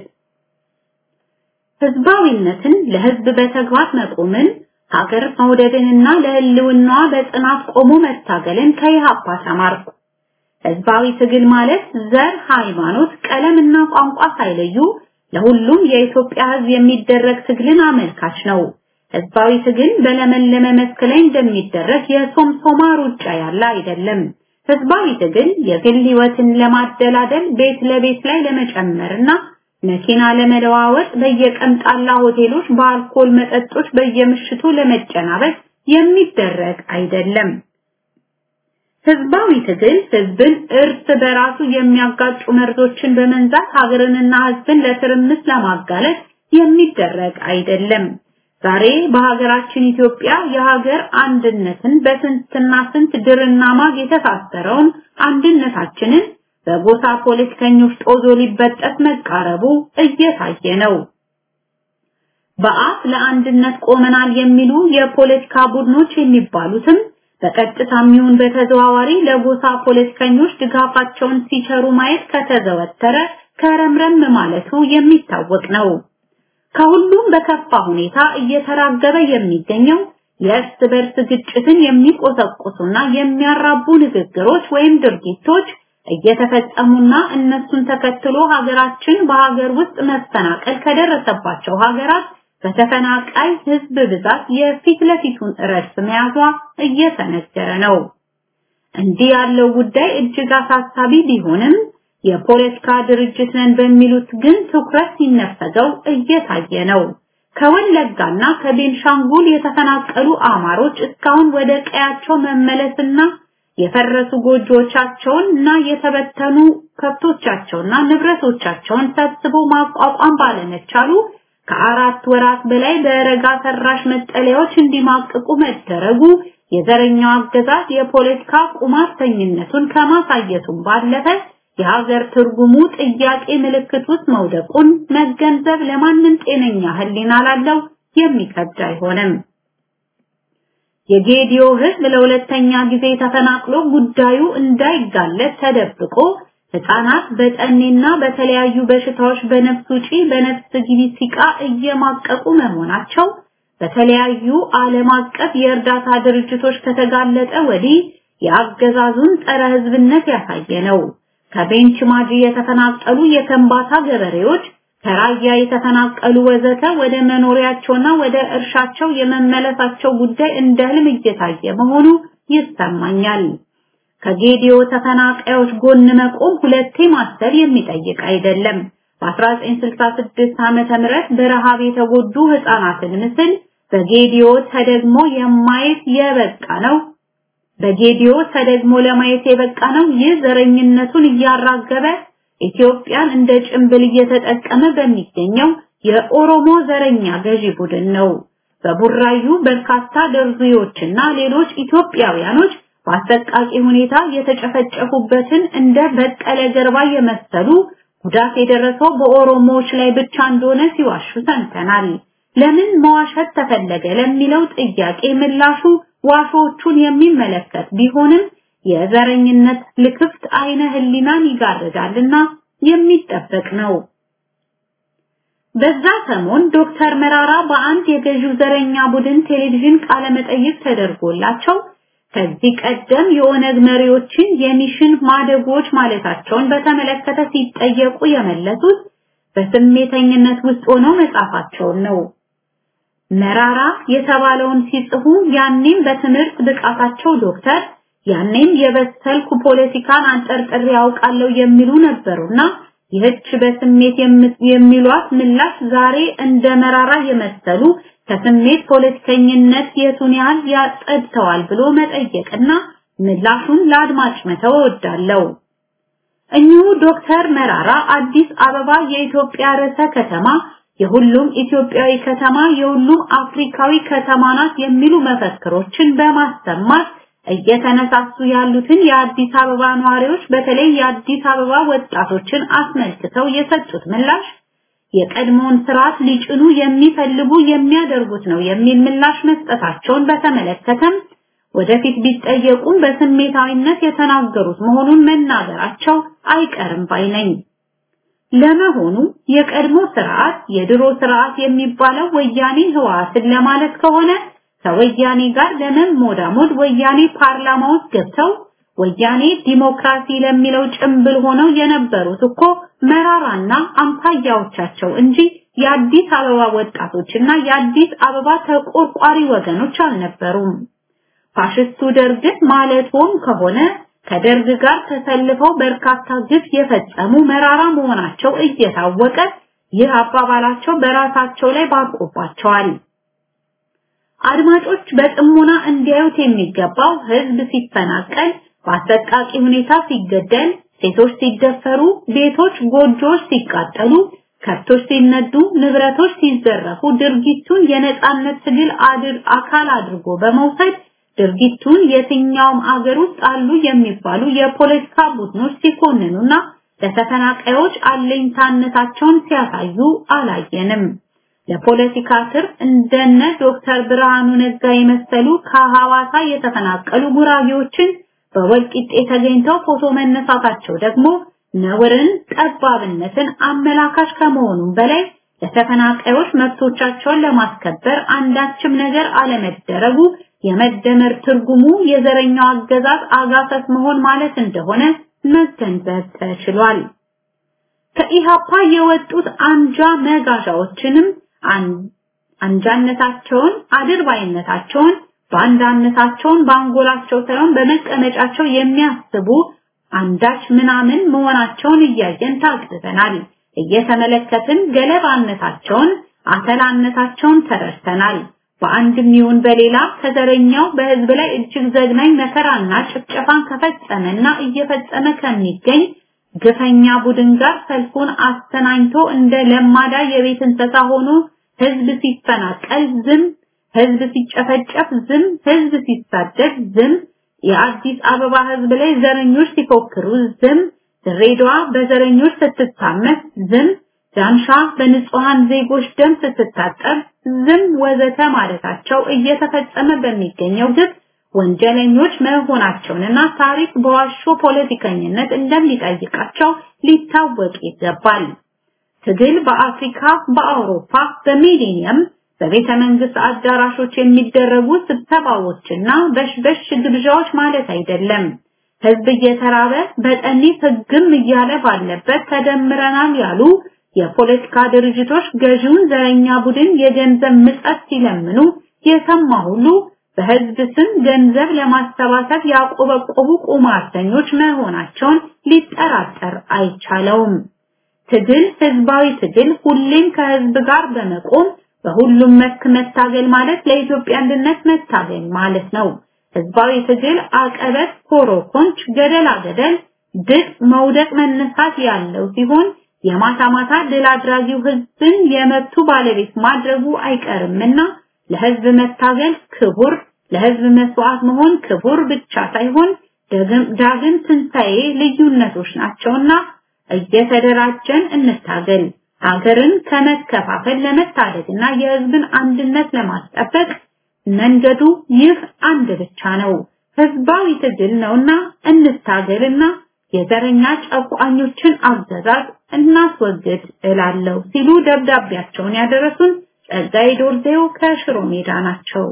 ህዝባዊነትን ለህዝብ በተግባር መቆምን ሀገር መውደድንና ለህልውናዋ በጽናት ቆሞ መታገልን ከኢህአፓ ተማርኩ። ህዝባዊ ትግል ማለት ዘር፣ ሃይማኖት፣ ቀለምና ቋንቋ ሳይለዩ ለሁሉም የኢትዮጵያ ህዝብ የሚደረግ ትግልን አመልካች ነው። ህዝባዊ ትግል በለመለመ መስክ ላይ እንደሚደረግ የሶምሶማ ሩጫ ያለ አይደለም። ህዝባዊ ትግል የግል ህይወትን ለማደላደል ቤት ለቤት ላይ ለመጨመርና መኪና ለመለዋወጥ በየቀምጣላ ሆቴሎች በአልኮል መጠጦች በየምሽቱ ለመጨናበቅ የሚደረግ አይደለም። ህዝባዊ ትግል ህዝብን እርስ በራሱ የሚያጋጩ መርዞችን በመንዛት ሀገርንና ህዝብን ለትርምስ ለማጋለጥ የሚደረግ አይደለም። ዛሬ በሀገራችን ኢትዮጵያ የሀገር አንድነትን በስንትና ስንት ድርና ማግ የተሳሰረውን አንድነታችንን በጎሳ ፖለቲከኞች ጦዞ ሊበጠስ መቃረቡ እየታየ ነው። በአፍ ለአንድነት ቆመናል የሚሉ የፖለቲካ ቡድኖች የሚባሉትም በቀጥታም ይሁን በተዘዋዋሪ ለጎሳ ፖለቲከኞች ድጋፋቸውን ሲቸሩ ማየት ከተዘወተረ ከረምረም ማለቱ የሚታወቅ ነው። ከሁሉም በከፋ ሁኔታ እየተራገበ የሚገኘው የእርስ በርስ ግጭትን የሚቆሰቁሱና የሚያራቡ ንግግሮች ወይም ድርጊቶች እየተፈጸሙና እነሱን ተከትሎ ሀገራችን በሀገር ውስጥ መፈናቀል ከደረሰባቸው ሀገራት በተፈናቃይ ህዝብ ብዛት የፊት ለፊቱን ረድፍ መያዟ እየተነገረ ነው። እንዲህ ያለው ጉዳይ እጅግ አሳሳቢ ቢሆንም የፖለቲካ ድርጅት ነን በሚሉት ግን ትኩረት ሲነፈገው እየታየ ነው። ከወለጋና ከቤንሻንጉል የተፈናቀሉ አማሮች እስካሁን ወደ ቀያቸው መመለስና የፈረሱ ጎጆቻቸውን እና የተበተኑ ከብቶቻቸውና ንብረቶቻቸውን ሰብስቦ ማቋቋም ባለመቻሉ ከአራት ወራት በላይ በረጋ ሰራሽ መጠለያዎች እንዲማቅቁ መደረጉ የዘረኛው አገዛዝ የፖለቲካ ቁማርተኝነቱን ከማሳየቱም ባለፈ የሀገር ትርጉሙ ጥያቄ ምልክት ውስጥ መውደቁን መገንዘብ ለማንም ጤነኛ ህሊና ላለው የሚከብድ አይሆንም። የጌዲዮ ህዝብ ለሁለተኛ ጊዜ ተፈናቅሎ ጉዳዩ እንዳይጋለጥ ተደብቆ ህፃናት በጠኔና በተለያዩ በሽታዎች በነፍስ ውጪ በነፍስ ግቢ ሲቃ እየማቀቁ መሆናቸው በተለያዩ ዓለም አቀፍ የእርዳታ ድርጅቶች ከተጋለጠ ወዲህ የአገዛዙን ጸረ ህዝብነት ያሳየ ነው። ከቤንች ማጂ የተፈናቀሉ የከምባታ ገበሬዎች ከራያ የተፈናቀሉ ወዘተ ወደ መኖሪያቸውና ወደ እርሻቸው የመመለሳቸው ጉዳይ እንደ ህልም እየታየ መሆኑ ይሰማኛል። ከጌዲዮ ተፈናቃዮች ጎን መቆም ሁለቴ ማሰብ የሚጠይቅ አይደለም። በ1966 ዓመተ ምህረት በረሃብ የተጎዱ ህፃናትን ምስል በጌዲዮ ተደግሞ የማየት የበቃ ነው። በጌዲዮ ተደግሞ ለማየት የበቃ ነው። ይህ ዘረኝነቱን እያራገበ ኢትዮጵያን እንደ ጭንብል እየተጠቀመ በሚገኘው የኦሮሞ ዘረኛ ገዢ ቡድን ነው። በቡራዩ በርካታ ደርዙዮችና ሌሎች ኢትዮጵያውያኖች በአሰቃቂ ሁኔታ የተጨፈጨፉበትን እንደ በቀለ ገርባ የመሰሉ ጉዳት የደረሰው በኦሮሞዎች ላይ ብቻ እንደሆነ ሲዋሹ ሰምተናል። ለምን መዋሸት ተፈለገ ለሚለው ጥያቄ ምላሹ ዋሾቹን የሚመለከት ቢሆንም የዘረኝነት ልክፍት አይነ ህሊናን ይጋርዳልና የሚጠበቅ ነው። በዛ ሰሞን ዶክተር መራራ በአንድ የገዢው ዘረኛ ቡድን ቴሌቪዥን ቃለ መጠይቅ ተደርጎላቸው ከዚህ ቀደም የኦነግ መሪዎችን የሚሽን ማደጎች ማለታቸውን በተመለከተ ሲጠየቁ የመለሱት በስሜተኝነት ውስጥ ሆነው መጻፋቸውን ነው። መራራ የተባለውን ሲጽፉ ያኔም በትምህርት ብቃታቸው ዶክተር ያኔም የበሰልኩ ፖለቲካን አንጠርጥሬ ያውቃለሁ የሚሉ ነበሩና ይህች በስሜት የሚሏት ምላሽ ዛሬ እንደ መራራ የመሰሉ ከስሜት ፖለቲከኝነት የቱን ያህል ያጸድተዋል ብሎ መጠየቅና ምላሹን ለአድማጭ መተው እወዳለሁ። እኚሁ ዶክተር መራራ አዲስ አበባ የኢትዮጵያ ርዕሰ ከተማ፣ የሁሉም ኢትዮጵያዊ ከተማ፣ የሁሉም አፍሪካዊ ከተማ ናት የሚሉ መፈክሮችን በማሰማት እየተነሳሱ ያሉትን የአዲስ አበባ ነዋሪዎች በተለይ የአዲስ አበባ ወጣቶችን አስመልክተው የሰጡት ምላሽ የቀድሞውን ስርዓት ሊጭኑ የሚፈልጉ የሚያደርጉት ነው የሚል ምላሽ መስጠታቸውን በተመለከተም ወደፊት ቢጠየቁም በስሜታዊነት የተናገሩት መሆኑን መናገራቸው አይቀርም ባይ ነኝ። ለመሆኑ የቀድሞ ስርዓት የድሮ ስርዓት የሚባለው ወያኔ ህወሓትን ለማለት ከሆነ ከወያኔ ጋር ለመሞዳሞድ ወያኔ ፓርላማ ውስጥ ገብተው ወያኔ ዲሞክራሲ ለሚለው ጭምብል ሆነው የነበሩት እኮ መራራና አምሳያዎቻቸው እንጂ የአዲስ አበባ ወጣቶችና የአዲስ አበባ ተቆርቋሪ ወገኖች አልነበሩም። ፋሽስቱ ደርግን ማለትም ከሆነ ከደርግ ጋር ተሰልፈው በርካታ ግፍ የፈጸሙ መራራ መሆናቸው እየታወቀ ይህ አባባላቸው በራሳቸው ላይ ባርቆባቸዋል። አድማጮች በጥሞና እንዲያዩት የሚገባው ህዝብ ሲፈናቀል፣ በአሰቃቂ ሁኔታ ሲገደል፣ ሴቶች ሲደፈሩ፣ ቤቶች፣ ጎጆዎች ሲቃጠሉ፣ ከብቶች ሲነዱ፣ ንብረቶች ሲዘረፉ ድርጊቱን የነጻነት ትግል አድር አካል አድርጎ በመውሰድ ድርጊቱን የትኛውም አገር ውስጥ አሉ የሚባሉ የፖለቲካ ቡድኖች ሲኮንኑና ለተፈናቃዮች አለኝታነታቸውን ሲያሳዩ አላየንም። ለፖለቲካ ትርፍ እንደነ ዶክተር ብርሃኑ ነጋ የመሰሉ ከሐዋሳ የተፈናቀሉ ጉራጌዎችን በወልቂጤ ተገኝተው ፎቶ መነሳታቸው ደግሞ ነውርን፣ ጠባብነትን አመላካሽ ከመሆኑም በላይ ለተፈናቃዮች መብቶቻቸውን ለማስከበር አንዳችም ነገር አለመደረጉ የመደመር ትርጉሙ የዘረኛው አገዛዝ አጋሰስ መሆን ማለት እንደሆነ መገንዘብ ተችሏል። ከኢሃፓ የወጡት አንጃ መጋዣዎችንም አንጃነታቸውን፣ አድርባይነታቸውን፣ ባንዳነታቸውን በአንጎላቸው ሳይሆን በመቀመጫቸው የሚያስቡ አንዳች ምናምን መሆናቸውን እያየን ታግዘናል። እየተመለከትን ገለባነታቸውን፣ አተላነታቸውን ተረድተናል። በአንድም ይሁን በሌላ ከዘረኛው በህዝብ ላይ እጅግ ዘግናኝ መከራና ጭፍጨፋን ከፈጸመና እየፈጸመ ከሚገኝ ግፈኛ ቡድን ጋር ሰልፉን አስተናኝቶ እንደ ለማዳ የቤት እንስሳ ሆኖ ህዝብ ሲፈናቀል ዝም፣ ህዝብ ሲጨፈጨፍ ዝም፣ ህዝብ ሲሳደድ ዝም፣ የአዲስ አበባ ህዝብ ላይ ዘረኞች ሲፎክሩ ዝም፣ ድሬዳዋ በዘረኞች ስትታመስ ዝም፣ ዳንሻ በንጹሃን ዜጎች ደም ስትታጠብ ዝም ወዘተ ማለታቸው እየተፈጸመ በሚገኘው ግፍ ወንጀለኞች መሆናቸውንና ታሪክ በዋሾ ፖለቲከኝነት እንደሚጠይቃቸው ሊታወቅ ይገባል። ትግል በአፍሪካ፣ በአውሮፓ፣ በሚሊኒየም በቤተ መንግስት አዳራሾች የሚደረጉ ስብሰባዎችና በሽበሽ ግብዣዎች ማለት አይደለም። ህዝብ እየተራበ በጠኒ ህግም እያለ ባለበት ተደምረናል ያሉ የፖለቲካ ድርጅቶች ገዢውን ዘረኛ ቡድን የገንዘብ ምጸት ሲለምኑ የሰማ ሁሉ በህዝብ ስም ገንዘብ ለማሰባሰብ ያቆበቆቡ ቁማርተኞች መሆናቸውን ሊጠራጠር አይቻለውም። ትግል ህዝባዊ ትግል ሁሌም ከህዝብ ጋር በመቆም በሁሉም መስክ መታገል ማለት ለኢትዮጵያ አንድነት መታገል ማለት ነው። ህዝባዊ ትግል አቀበት፣ ኮሮኮንች፣ ገደላ ገደል፣ ድል፣ መውደቅ፣ መነሳት ያለው ሲሆን የማታ ማታ ድል አድራጊው ህዝብን የመብቱ ባለቤት ማድረጉ አይቀርምና ለህዝብ መታገል ክቡር፣ ለህዝብ መስዋዕት መሆን ክቡር ብቻ ሳይሆን ዳግም ትንሣኤ ልዩነቶች ናቸውና እየተደራጀን እንታገል። ሀገርን ከመከፋፈል ለመታደግና የህዝብን አንድነት ለማስጠበቅ መንገዱ ይህ አንድ ብቻ ነው። ህዝባዊ ትግል ነውና እንታገልና የዘረኛ ጨቋኞችን አገዛዝ እናስወግድ እላለሁ ሲሉ ደብዳቤያቸውን ያደረሱን ጸጋዬ ዶርዜው ከሽሮ ሜዳ ናቸው።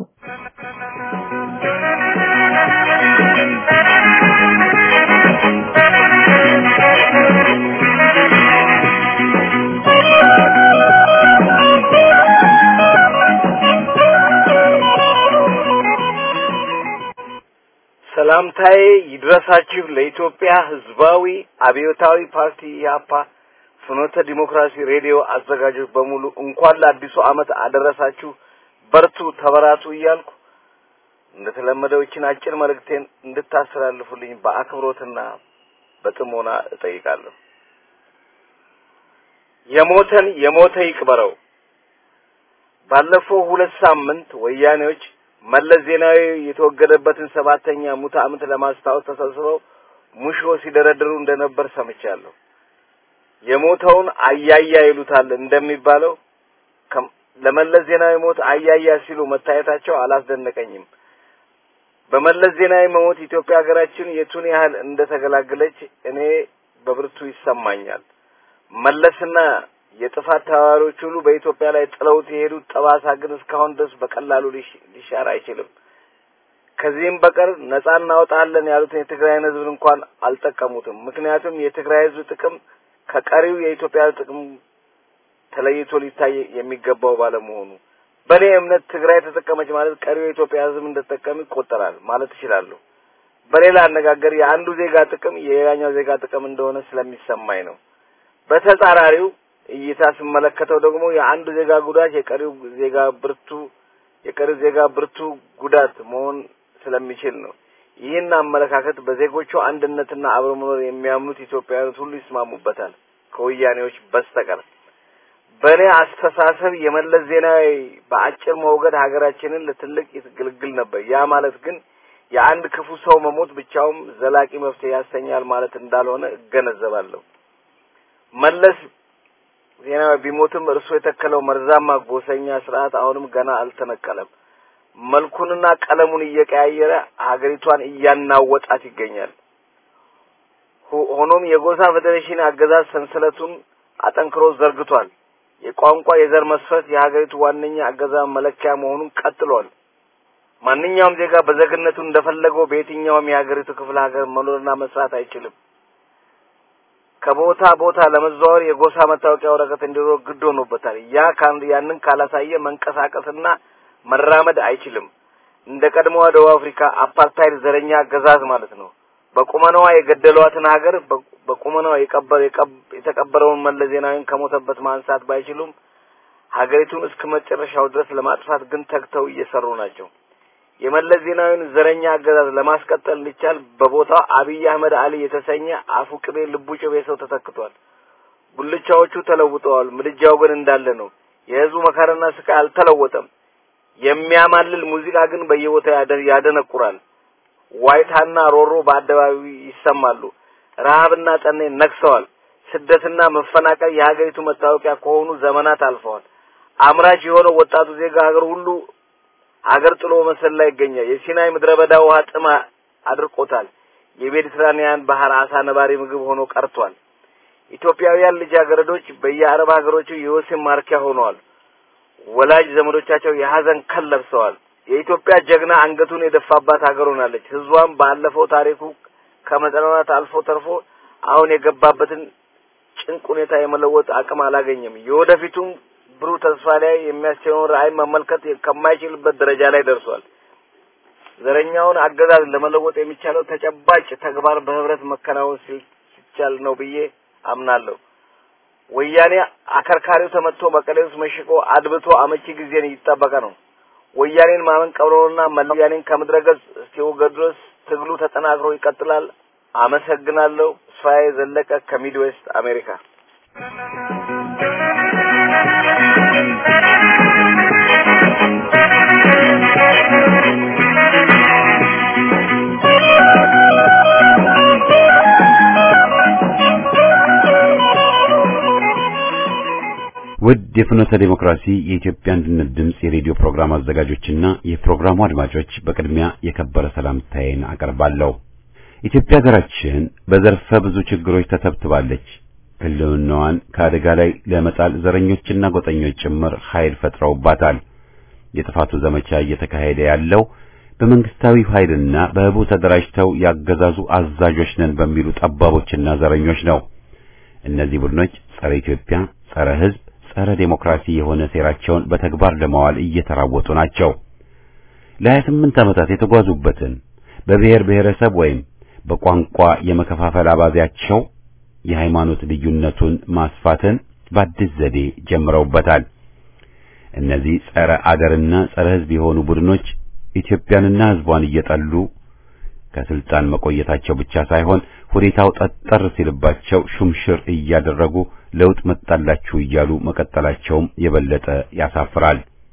ሰላምታዬ ይድረሳችሁ ለኢትዮጵያ ህዝባዊ አብዮታዊ ፓርቲ ኢህአፓ ፍኖተ ዲሞክራሲ ሬዲዮ አዘጋጆች በሙሉ እንኳን ለአዲሱ ዓመት አደረሳችሁ፣ በርቱ፣ ተበራቱ እያልኩ እንደተለመደው ይችን አጭር መልእክቴን እንድታስተላልፉልኝ በአክብሮትና በጥሞና እጠይቃለሁ። የሞተን የሞተ ይቅበረው። ባለፈው ሁለት ሳምንት ወያኔዎች መለስ ዜናዊ የተወገደበትን ሰባተኛ ሙት ዓመት ለማስታወስ ተሰብስበው ሙሾ ሲደረድሩ እንደነበር ሰምቻለሁ። የሞተውን አያያ ይሉታል እንደሚባለው ለመለስ ዜናዊ ሞት አያያ ሲሉ መታየታቸው አላስደነቀኝም። በመለስ ዜናዊ መሞት ኢትዮጵያ ሀገራችን የቱን ያህል እንደተገላገለች እኔ በብርቱ ይሰማኛል። መለስና የጥፋት ተባባሪዎች ሁሉ በኢትዮጵያ ላይ ጥለውት የሄዱት ጠባሳ ግን እስካሁን ድረስ በቀላሉ ሊሻር አይችልም። ከዚህም በቀር ነጻ እናወጣለን ያሉትን የትግራይን ህዝብ እንኳን አልጠቀሙትም። ምክንያቱም የትግራይ ህዝብ ጥቅም ከቀሪው የኢትዮጵያ ጥቅም ተለይቶ ሊታይ የሚገባው ባለመሆኑ በእኔ እምነት ትግራይ ተጠቀመች ማለት ቀሪው የኢትዮጵያ ህዝብ እንደተጠቀም ይቆጠራል ማለት እችላለሁ። በሌላ አነጋገር የአንዱ ዜጋ ጥቅም የሌላኛው ዜጋ ጥቅም እንደሆነ ስለሚሰማኝ ነው። በተጻራሪው እይታ ስመለከተው ደግሞ የአንዱ ዜጋ ጉዳት የቀሪው ዜጋ ብርቱ የቀሪው ዜጋ ብርቱ ጉዳት መሆን ስለሚችል ነው። ይህን አመለካከት በዜጎቹ አንድነትና አብሮ መኖር የሚያምኑት ኢትዮጵያውያን ሁሉ ይስማሙበታል ከወያኔዎች በስተቀር። በእኔ አስተሳሰብ የመለስ ዜናዊ በአጭር መውገድ ሀገራችንን ለትልቅ ይግልግል ነበር። ያ ማለት ግን የአንድ ክፉ ሰው መሞት ብቻውም ዘላቂ መፍትሄ ያሰኛል ማለት እንዳልሆነ እገነዘባለሁ። መለስ ዜናዊ ቢሞትም እርሱ የተከለው መርዛማ ጎሰኛ ስርዓት አሁንም ገና አልተነቀለም። መልኩንና ቀለሙን እየቀያየረ ሀገሪቷን እያናወጣት ይገኛል። ሆኖም የጎሳ ፌዴሬሽን አገዛዝ ሰንሰለቱን አጠንክሮ ዘርግቷል። የቋንቋ የዘር መስፈርት የሀገሪቱ ዋነኛ አገዛዝ መለኪያ መሆኑን ቀጥሏል። ማንኛውም ዜጋ በዜግነቱ እንደፈለገው በየትኛውም የሀገሪቱ ክፍለ ሀገር መኖርና መስራት አይችልም። ከቦታ ቦታ ለመዘዋወር የጎሳ መታወቂያ ወረቀት እንዲኖር ግድ ሆኖበታል። ያ ያንን ካላሳየ መንቀሳቀስና መራመድ አይችልም። እንደ ቀድሞዋ ደቡብ አፍሪካ አፓርታይድ ዘረኛ አገዛዝ ማለት ነው። በቁመናዋ የገደሏትን ሀገር በቁመናዋ የቀበር የተቀበረውን መለስ ዜናዊን ከሞተበት ማንሳት ባይችሉም ሀገሪቱን እስከ መጨረሻው ድረስ ለማጥፋት ግን ተግተው እየሰሩ ናቸው። የመለስ ዜናዊን ዘረኛ አገዛዝ ለማስቀጠል እንዲቻል በቦታው አብይ አህመድ አሊ የተሰኘ አፉ ቅቤ ልቡ ጭቤ ሰው ተተክቷል። ጉልቻዎቹ ተለውጠዋል። ምድጃው ግን እንዳለ ነው። የህዝቡ መከራና ስቃይ አልተለወጠም። የሚያማልል ሙዚቃ ግን በየቦታው ያደነቁራል። ዋይታና ሮሮ በአደባባዩ ይሰማሉ። ረሃብና ጠኔ ነግሰዋል። ስደትና መፈናቀል የሀገሪቱ መታወቂያ ከሆኑ ዘመናት አልፈዋል። አምራች የሆነው ወጣቱ ዜጋ ሀገር ሁሉ ሀገር ጥሎ መሰል ላይ ይገኛል። የሲናይ ምድረ በዳ ውሃ ጥም አድርቆታል። የሜዲትራኒያን ባህር አሳ ነባሪ ምግብ ሆኖ ቀርቷል። ኢትዮጵያውያን ልጃገረዶች በየአረብ ሀገሮቹ የወሲብ ማርኪያ ሆነዋል። ወላጅ ዘመዶቻቸው የሀዘን ከል ለብሰዋል። የኢትዮጵያ ጀግና አንገቱን የደፋባት ሀገር ሆናለች። ህዝቧም ባለፈው ታሪኩ ከመጠናት አልፎ ተርፎ አሁን የገባበትን ጭንቅ ሁኔታ የመለወጥ አቅም አላገኘም። የወደፊቱም ብሩህ ተስፋ ላይ የሚያስችለውን ራዕይ መመልከት ከማይችልበት ደረጃ ላይ ደርሷል። ዘረኛውን አገዛዝ ለመለወጥ የሚቻለው ተጨባጭ ተግባር በህብረት መከናወን ሲቻል ነው ብዬ አምናለሁ። ወያኔ አከርካሪው ተመትቶ መቀሌ ውስጥ መሽቆ አድብቶ አመቺ ጊዜን እየጠበቀ ነው። ወያኔን ማመን ቀብሮና መላ ወያኔን ከምድረ ገጽ እስኪወገድ ድረስ ትግሉ ተጠናክሮ ይቀጥላል። አመሰግናለሁ። ተስፋዬ ዘለቀ ከሚድዌስት አሜሪካ። ውድ የፍኖተ ዴሞክራሲ የኢትዮጵያ አንድነት ድምፅ የሬዲዮ ፕሮግራም አዘጋጆችና የፕሮግራሙ አድማጮች በቅድሚያ የከበረ ሰላምታዬን አቀርባለሁ። ኢትዮጵያ ሀገራችን በዘርፈ ብዙ ችግሮች ተተብትባለች። ሕልውናዋን ከአደጋ ላይ ለመጣል ዘረኞችና ጎጠኞች ጭምር ኃይል ፈጥረውባታል። የጥፋቱ ዘመቻ እየተካሄደ ያለው በመንግስታዊ ኃይልና በህቡ ተደራጅተው ያገዛዙ አዛዦች ነን በሚሉ ጠባቦችና ዘረኞች ነው። እነዚህ ቡድኖች ጸረ ኢትዮጵያ፣ ጸረ ህዝብ ጸረ ዴሞክራሲ የሆነ ሴራቸውን በተግባር ለማዋል እየተራወጡ ናቸው። ለሀያ ስምንት ዓመታት የተጓዙበትን በብሔር ብሔረሰብ ወይም በቋንቋ የመከፋፈል አባዜያቸው የሃይማኖት ልዩነቱን ማስፋትን በአዲስ ዘዴ ጀምረውበታል። እነዚህ ጸረ አገርና ጸረ ህዝብ የሆኑ ቡድኖች ኢትዮጵያንና ህዝቧን እየጠሉ ከስልጣን መቆየታቸው ብቻ ሳይሆን ሁኔታው ጠጠር ሲልባቸው ሹምሽር እያደረጉ ለውጥ መጣላችሁ እያሉ መቀጠላቸውም የበለጠ ያሳፍራል፣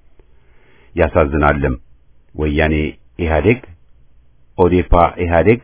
ያሳዝናልም። ወያኔ ኢህአዴግ፣ ኦዴፓ ኢህአዴግ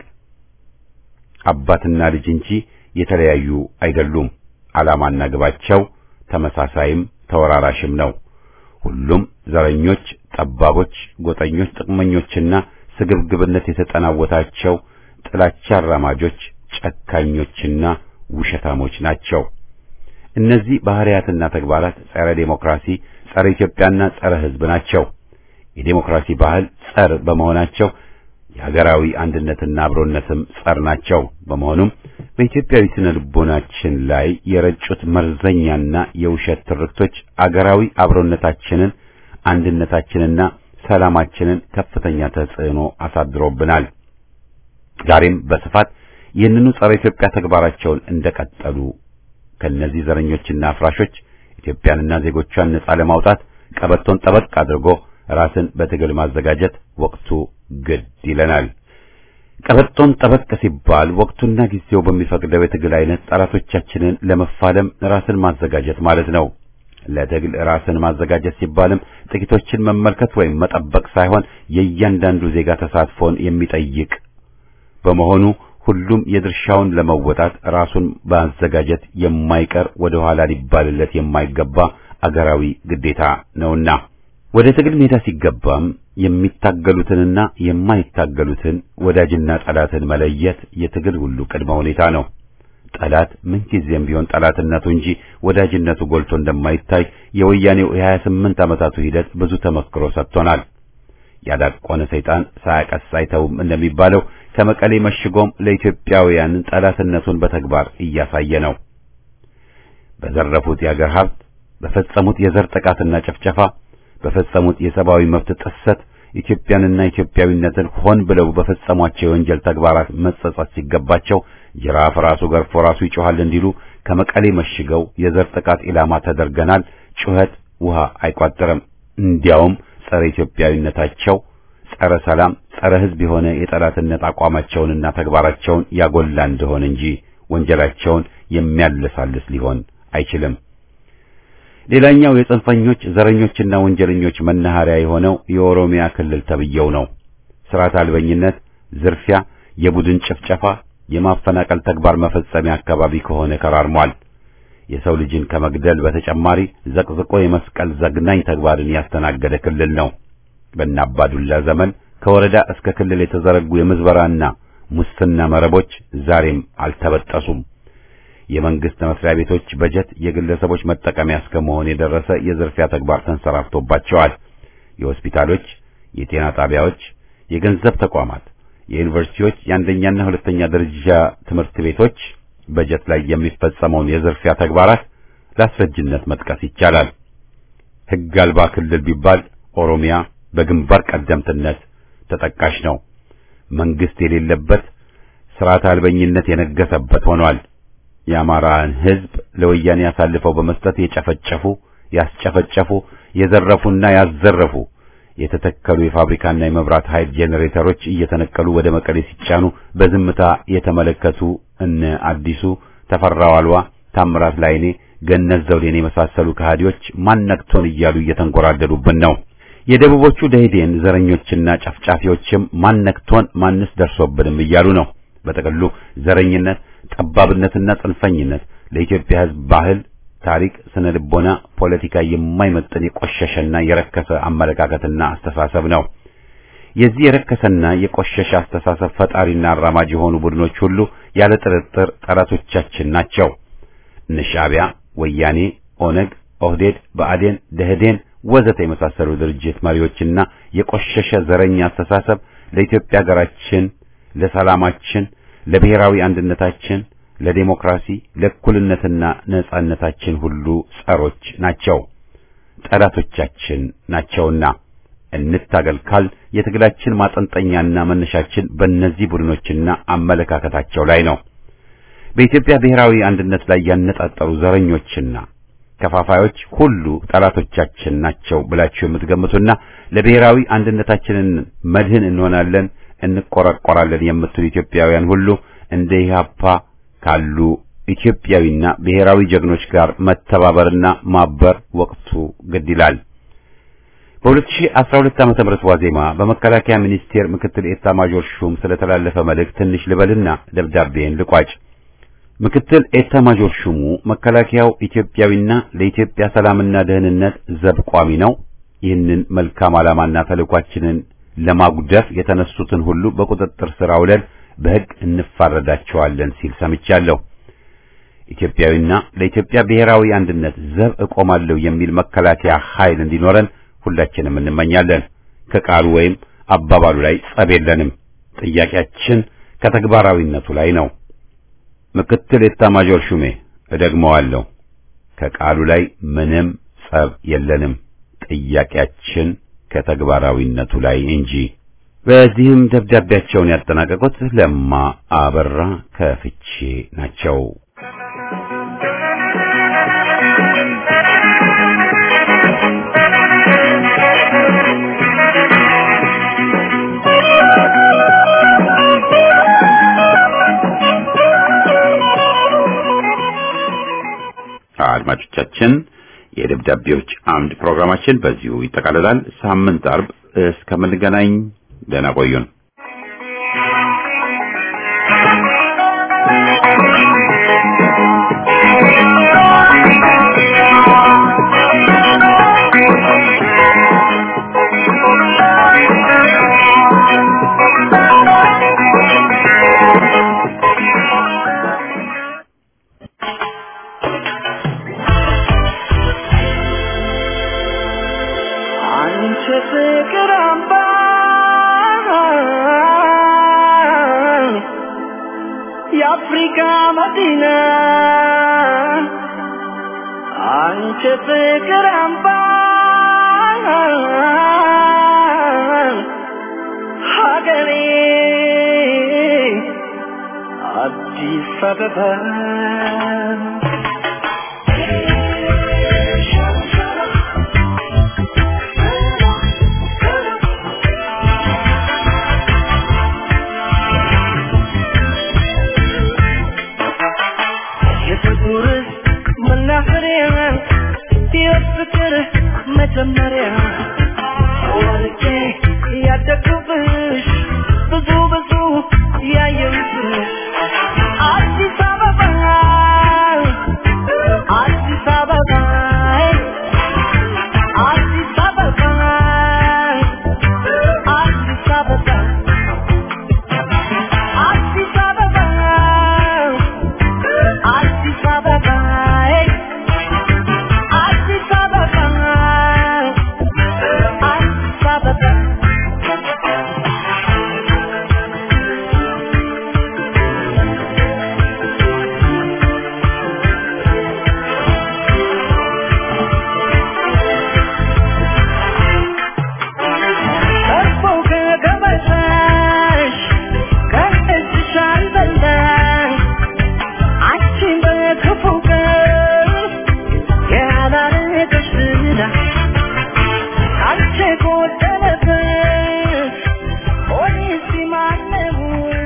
አባትና ልጅ እንጂ የተለያዩ አይደሉም። ዓላማና ግባቸው ተመሳሳይም ተወራራሽም ነው። ሁሉም ዘረኞች፣ ጠባቦች፣ ጎጠኞች፣ ጥቅመኞችና ስግብግብነት የተጠናወታቸው ጥላቻ አራማጆች፣ ጨካኞችና ውሸታሞች ናቸው። እነዚህ ባህሪያትና ተግባራት ጸረ ዴሞክራሲ፣ ጸረ ኢትዮጵያና ጸረ ህዝብ ናቸው። የዴሞክራሲ ባህል ጸር በመሆናቸው የሀገራዊ አንድነትና አብሮነትም ጸር ናቸው። በመሆኑም በኢትዮጵያዊ ስነ ልቦናችን ላይ የረጩት መርዘኛና የውሸት ትርክቶች አገራዊ አብሮነታችንን፣ አንድነታችንና ሰላማችንን ከፍተኛ ተጽዕኖ አሳድሮብናል። ዛሬም በስፋት ይህንኑ ጸረ ኢትዮጵያ ተግባራቸውን እንደቀጠሉ ከነዚህ ዘረኞችና አፍራሾች ኢትዮጵያንና ዜጎቿን ነጻ ለማውጣት ቀበቶን ጠበቅ አድርጎ ራስን በትግል ማዘጋጀት ወቅቱ ግድ ይለናል። ቀበቶን ጠበቅ ሲባል ወቅቱና ጊዜው በሚፈቅደው የትግል አይነት ጠላቶቻችንን ለመፋለም ራስን ማዘጋጀት ማለት ነው። ለትግል ራስን ማዘጋጀት ሲባልም ጥቂቶችን መመልከት ወይም መጠበቅ ሳይሆን የእያንዳንዱ ዜጋ ተሳትፎን የሚጠይቅ በመሆኑ ሁሉም የድርሻውን ለመወጣት ራሱን ማዘጋጀት የማይቀር ወደ ኋላ ሊባልለት የማይገባ አገራዊ ግዴታ ነውና ወደ ትግል ሜዳ ሲገባም የሚታገሉትንና የማይታገሉትን ወዳጅና ጠላትን መለየት የትግል ሁሉ ቅድመ ሁኔታ ነው። ጠላት ምንጊዜም ቢሆን ጠላትነቱ እንጂ ወዳጅነቱ ጎልቶ እንደማይታይ የወያኔው የሀያ ስምንት ዓመታቱ ሂደት ብዙ ተመክሮ ሰጥቶናል። ያዳቆነ ሰይጣን ሳያቀስ አይተውም እንደሚባለው ከመቀሌ መሽጎም ለኢትዮጵያውያን ጠላትነቱን በተግባር እያሳየ ነው። በዘረፉት የአገር ሀብት፣ በፈጸሙት የዘር ጥቃትና ጭፍጨፋ፣ በፈጸሙት የሰብአዊ መብት ጥሰት ኢትዮጵያንና ኢትዮጵያዊነትን ሆን ብለው በፈጸሟቸው የወንጀል ተግባራት መጸጸት ሲገባቸው ጅራፍ ራሱ ገርፎ ራሱ ይጮሃል እንዲሉ ከመቀሌ መሽገው የዘር ጥቃት ኢላማ ተደርገናል፣ ጩኸት ውሃ አይቋጥርም። እንዲያውም ጸረ ኢትዮጵያዊነታቸው ጸረ ሰላም፣ ጸረ ሕዝብ የሆነ የጠላትነት አቋማቸውንና ተግባራቸውን ያጎላ እንደሆነ እንጂ ወንጀላቸውን የሚያለሳልስ ሊሆን አይችልም። ሌላኛው የጽንፈኞች ዘረኞችና ወንጀለኞች መናኸሪያ የሆነው የኦሮሚያ ክልል ተብየው ነው። ስርዓት አልበኝነት፣ ዝርፊያ፣ የቡድን ጭፍጨፋ፣ የማፈናቀል ተግባር መፈጸሚያ አካባቢ ከሆነ ከራርሟል። የሰው ልጅን ከመግደል በተጨማሪ ዘቅዝቆ የመስቀል ዘግናኝ ተግባርን ያስተናገደ ክልል ነው። በእነ አባዱላ ዘመን ከወረዳ እስከ ክልል የተዘረጉ የምዝበራና ሙስና መረቦች ዛሬም አልተበጠሱም። የመንግስት መስሪያ ቤቶች በጀት የግለሰቦች መጠቀሚያ እስከ መሆን የደረሰ የዝርፊያ ተግባር ተንሰራፍቶባቸዋል። የሆስፒታሎች፣ የጤና ጣቢያዎች፣ የገንዘብ ተቋማት፣ የዩኒቨርሲቲዎች የአንደኛና ሁለተኛ ደረጃ ትምህርት ቤቶች በጀት ላይ የሚፈጸመውን የዝርፊያ ተግባራት ለአስረጅነት መጥቀስ ይቻላል። ሕግ አልባ ክልል ቢባል ኦሮሚያ በግንባር ቀደምትነት ተጠቃሽ ነው። መንግስት የሌለበት ስርዓት አልበኝነት የነገሰበት ሆኗል። የአማራን ሕዝብ ለወያኔ አሳልፈው በመስጠት የጨፈጨፉ፣ ያስጨፈጨፉ፣ የዘረፉና ያዘረፉ የተተከሉ የፋብሪካና የመብራት ኃይል ጄኔሬተሮች እየተነቀሉ ወደ መቀሌ ሲጫኑ በዝምታ የተመለከቱ እነ አዲሱ ተፈራው አልዋ፣ ታምራት ላይኔ፣ ገነት ዘውዴን የመሳሰሉ ከሃዲዎች ማነክቶን እያሉ እየተንጎራደዱብን ነው። የደቡቦቹ ደኢህዴን ዘረኞችና ጨፍጫፊዎችም ማነክቶን ማንስ ደርሶብንም እያሉ ነው። በጥቅሉ ዘረኝነት፣ ጠባብነትና ጽንፈኝነት ለኢትዮጵያ ሕዝብ ባህል፣ ታሪክ፣ ስነ ልቦና፣ ፖለቲካ የማይመጥን የቆሸሸና የረከሰ አመለካከትና አስተሳሰብ ነው። የዚህ የረከሰና የቆሸሸ አስተሳሰብ ፈጣሪና አራማጅ የሆኑ ቡድኖች ሁሉ ያለ ጥርጥር ጠላቶቻችን ናቸው። እነ ሻዕቢያ፣ ወያኔ፣ ኦነግ፣ ኦህዴድ፣ ብአዴን፣ ደህዴን ወዘተ የመሳሰሉ ድርጅት መሪዎችና የቆሸሸ ዘረኛ አስተሳሰብ ለኢትዮጵያ ሀገራችን፣ ለሰላማችን፣ ለብሔራዊ አንድነታችን፣ ለዴሞክራሲ፣ ለእኩልነትና ነጻነታችን ሁሉ ጸሮች ናቸው፣ ጠላቶቻችን ናቸውና እንታገል ካል የትግላችን ማጠንጠኛና መነሻችን በእነዚህ ቡድኖችና አመለካከታቸው ላይ ነው። በኢትዮጵያ ብሔራዊ አንድነት ላይ ያነጣጠሩ ዘረኞችና ከፋፋዮች ሁሉ ጠላቶቻችን ናቸው ብላችሁ የምትገምቱና ለብሔራዊ አንድነታችንን መድህን እንሆናለን እንቆረቆራለን የምትሉ ኢትዮጵያውያን ሁሉ እንደ ኢህአፓ ካሉ ኢትዮጵያዊና ብሔራዊ ጀግኖች ጋር መተባበርና ማበር ወቅቱ ግድ ይላል። በ2012 ዓመተ ምህረት ዋዜማ በመከላከያ ሚኒስቴር ምክትል ኤታ ማጆር ሹም ስለተላለፈ መልእክት ትንሽ ልበልና ደብዳቤን ልቋጭ። ምክትል ኤታ ማጆር ሹሙ መከላከያው ኢትዮጵያዊና ለኢትዮጵያ ሰላምና ደህንነት ዘብ ቋሚ ነው። ይህንን መልካም ዓላማና ተልዕኳችንን ለማጉደፍ የተነሱትን ሁሉ በቁጥጥር ስር አውለን በሕግ እንፋረዳቸዋለን ሲል ሰምቻለሁ። ኢትዮጵያዊና ለኢትዮጵያ ብሔራዊ አንድነት ዘብ እቆማለሁ የሚል መከላከያ ኃይል እንዲኖረን ሁላችንም እንመኛለን። ከቃሉ ወይም አባባሉ ላይ ጸብ የለንም። ጥያቄያችን ከተግባራዊነቱ ላይ ነው። ምክትል ኤታማዦር ሹሜ እደግመዋለሁ፣ ከቃሉ ላይ ምንም ጸብ የለንም። ጥያቄያችን ከተግባራዊነቱ ላይ እንጂ። በዚህም ደብዳቤያቸውን ያጠናቀቁት ለማ አበራ ከፍቼ ናቸው። አድማጮቻችን የደብዳቤዎች አምድ ፕሮግራማችን በዚሁ ይጠቃልላል። ሳምንት አርብ እስከምንገናኝ ደህና ቆዩን። አንቺ ፍቅር አምባ የአፍሪካ መዲና አንቺ ፍቅር አምባ ሀገሬ አዲስ አበባ የፍቅር መናኸሪያ የፍቅር መጀመሪያ ወርቄ ያደግኩብሽ ብዙ ብዙ ያየሁብሽ አዲስ አበባ አዲስ አበባ አዲስ አበባ አዲስ አበባ አዲስ አበባ አዲስ አበባ አዲስ አበባ እንግዳ አንቺ ጎደለበት ፖሊስ ማነው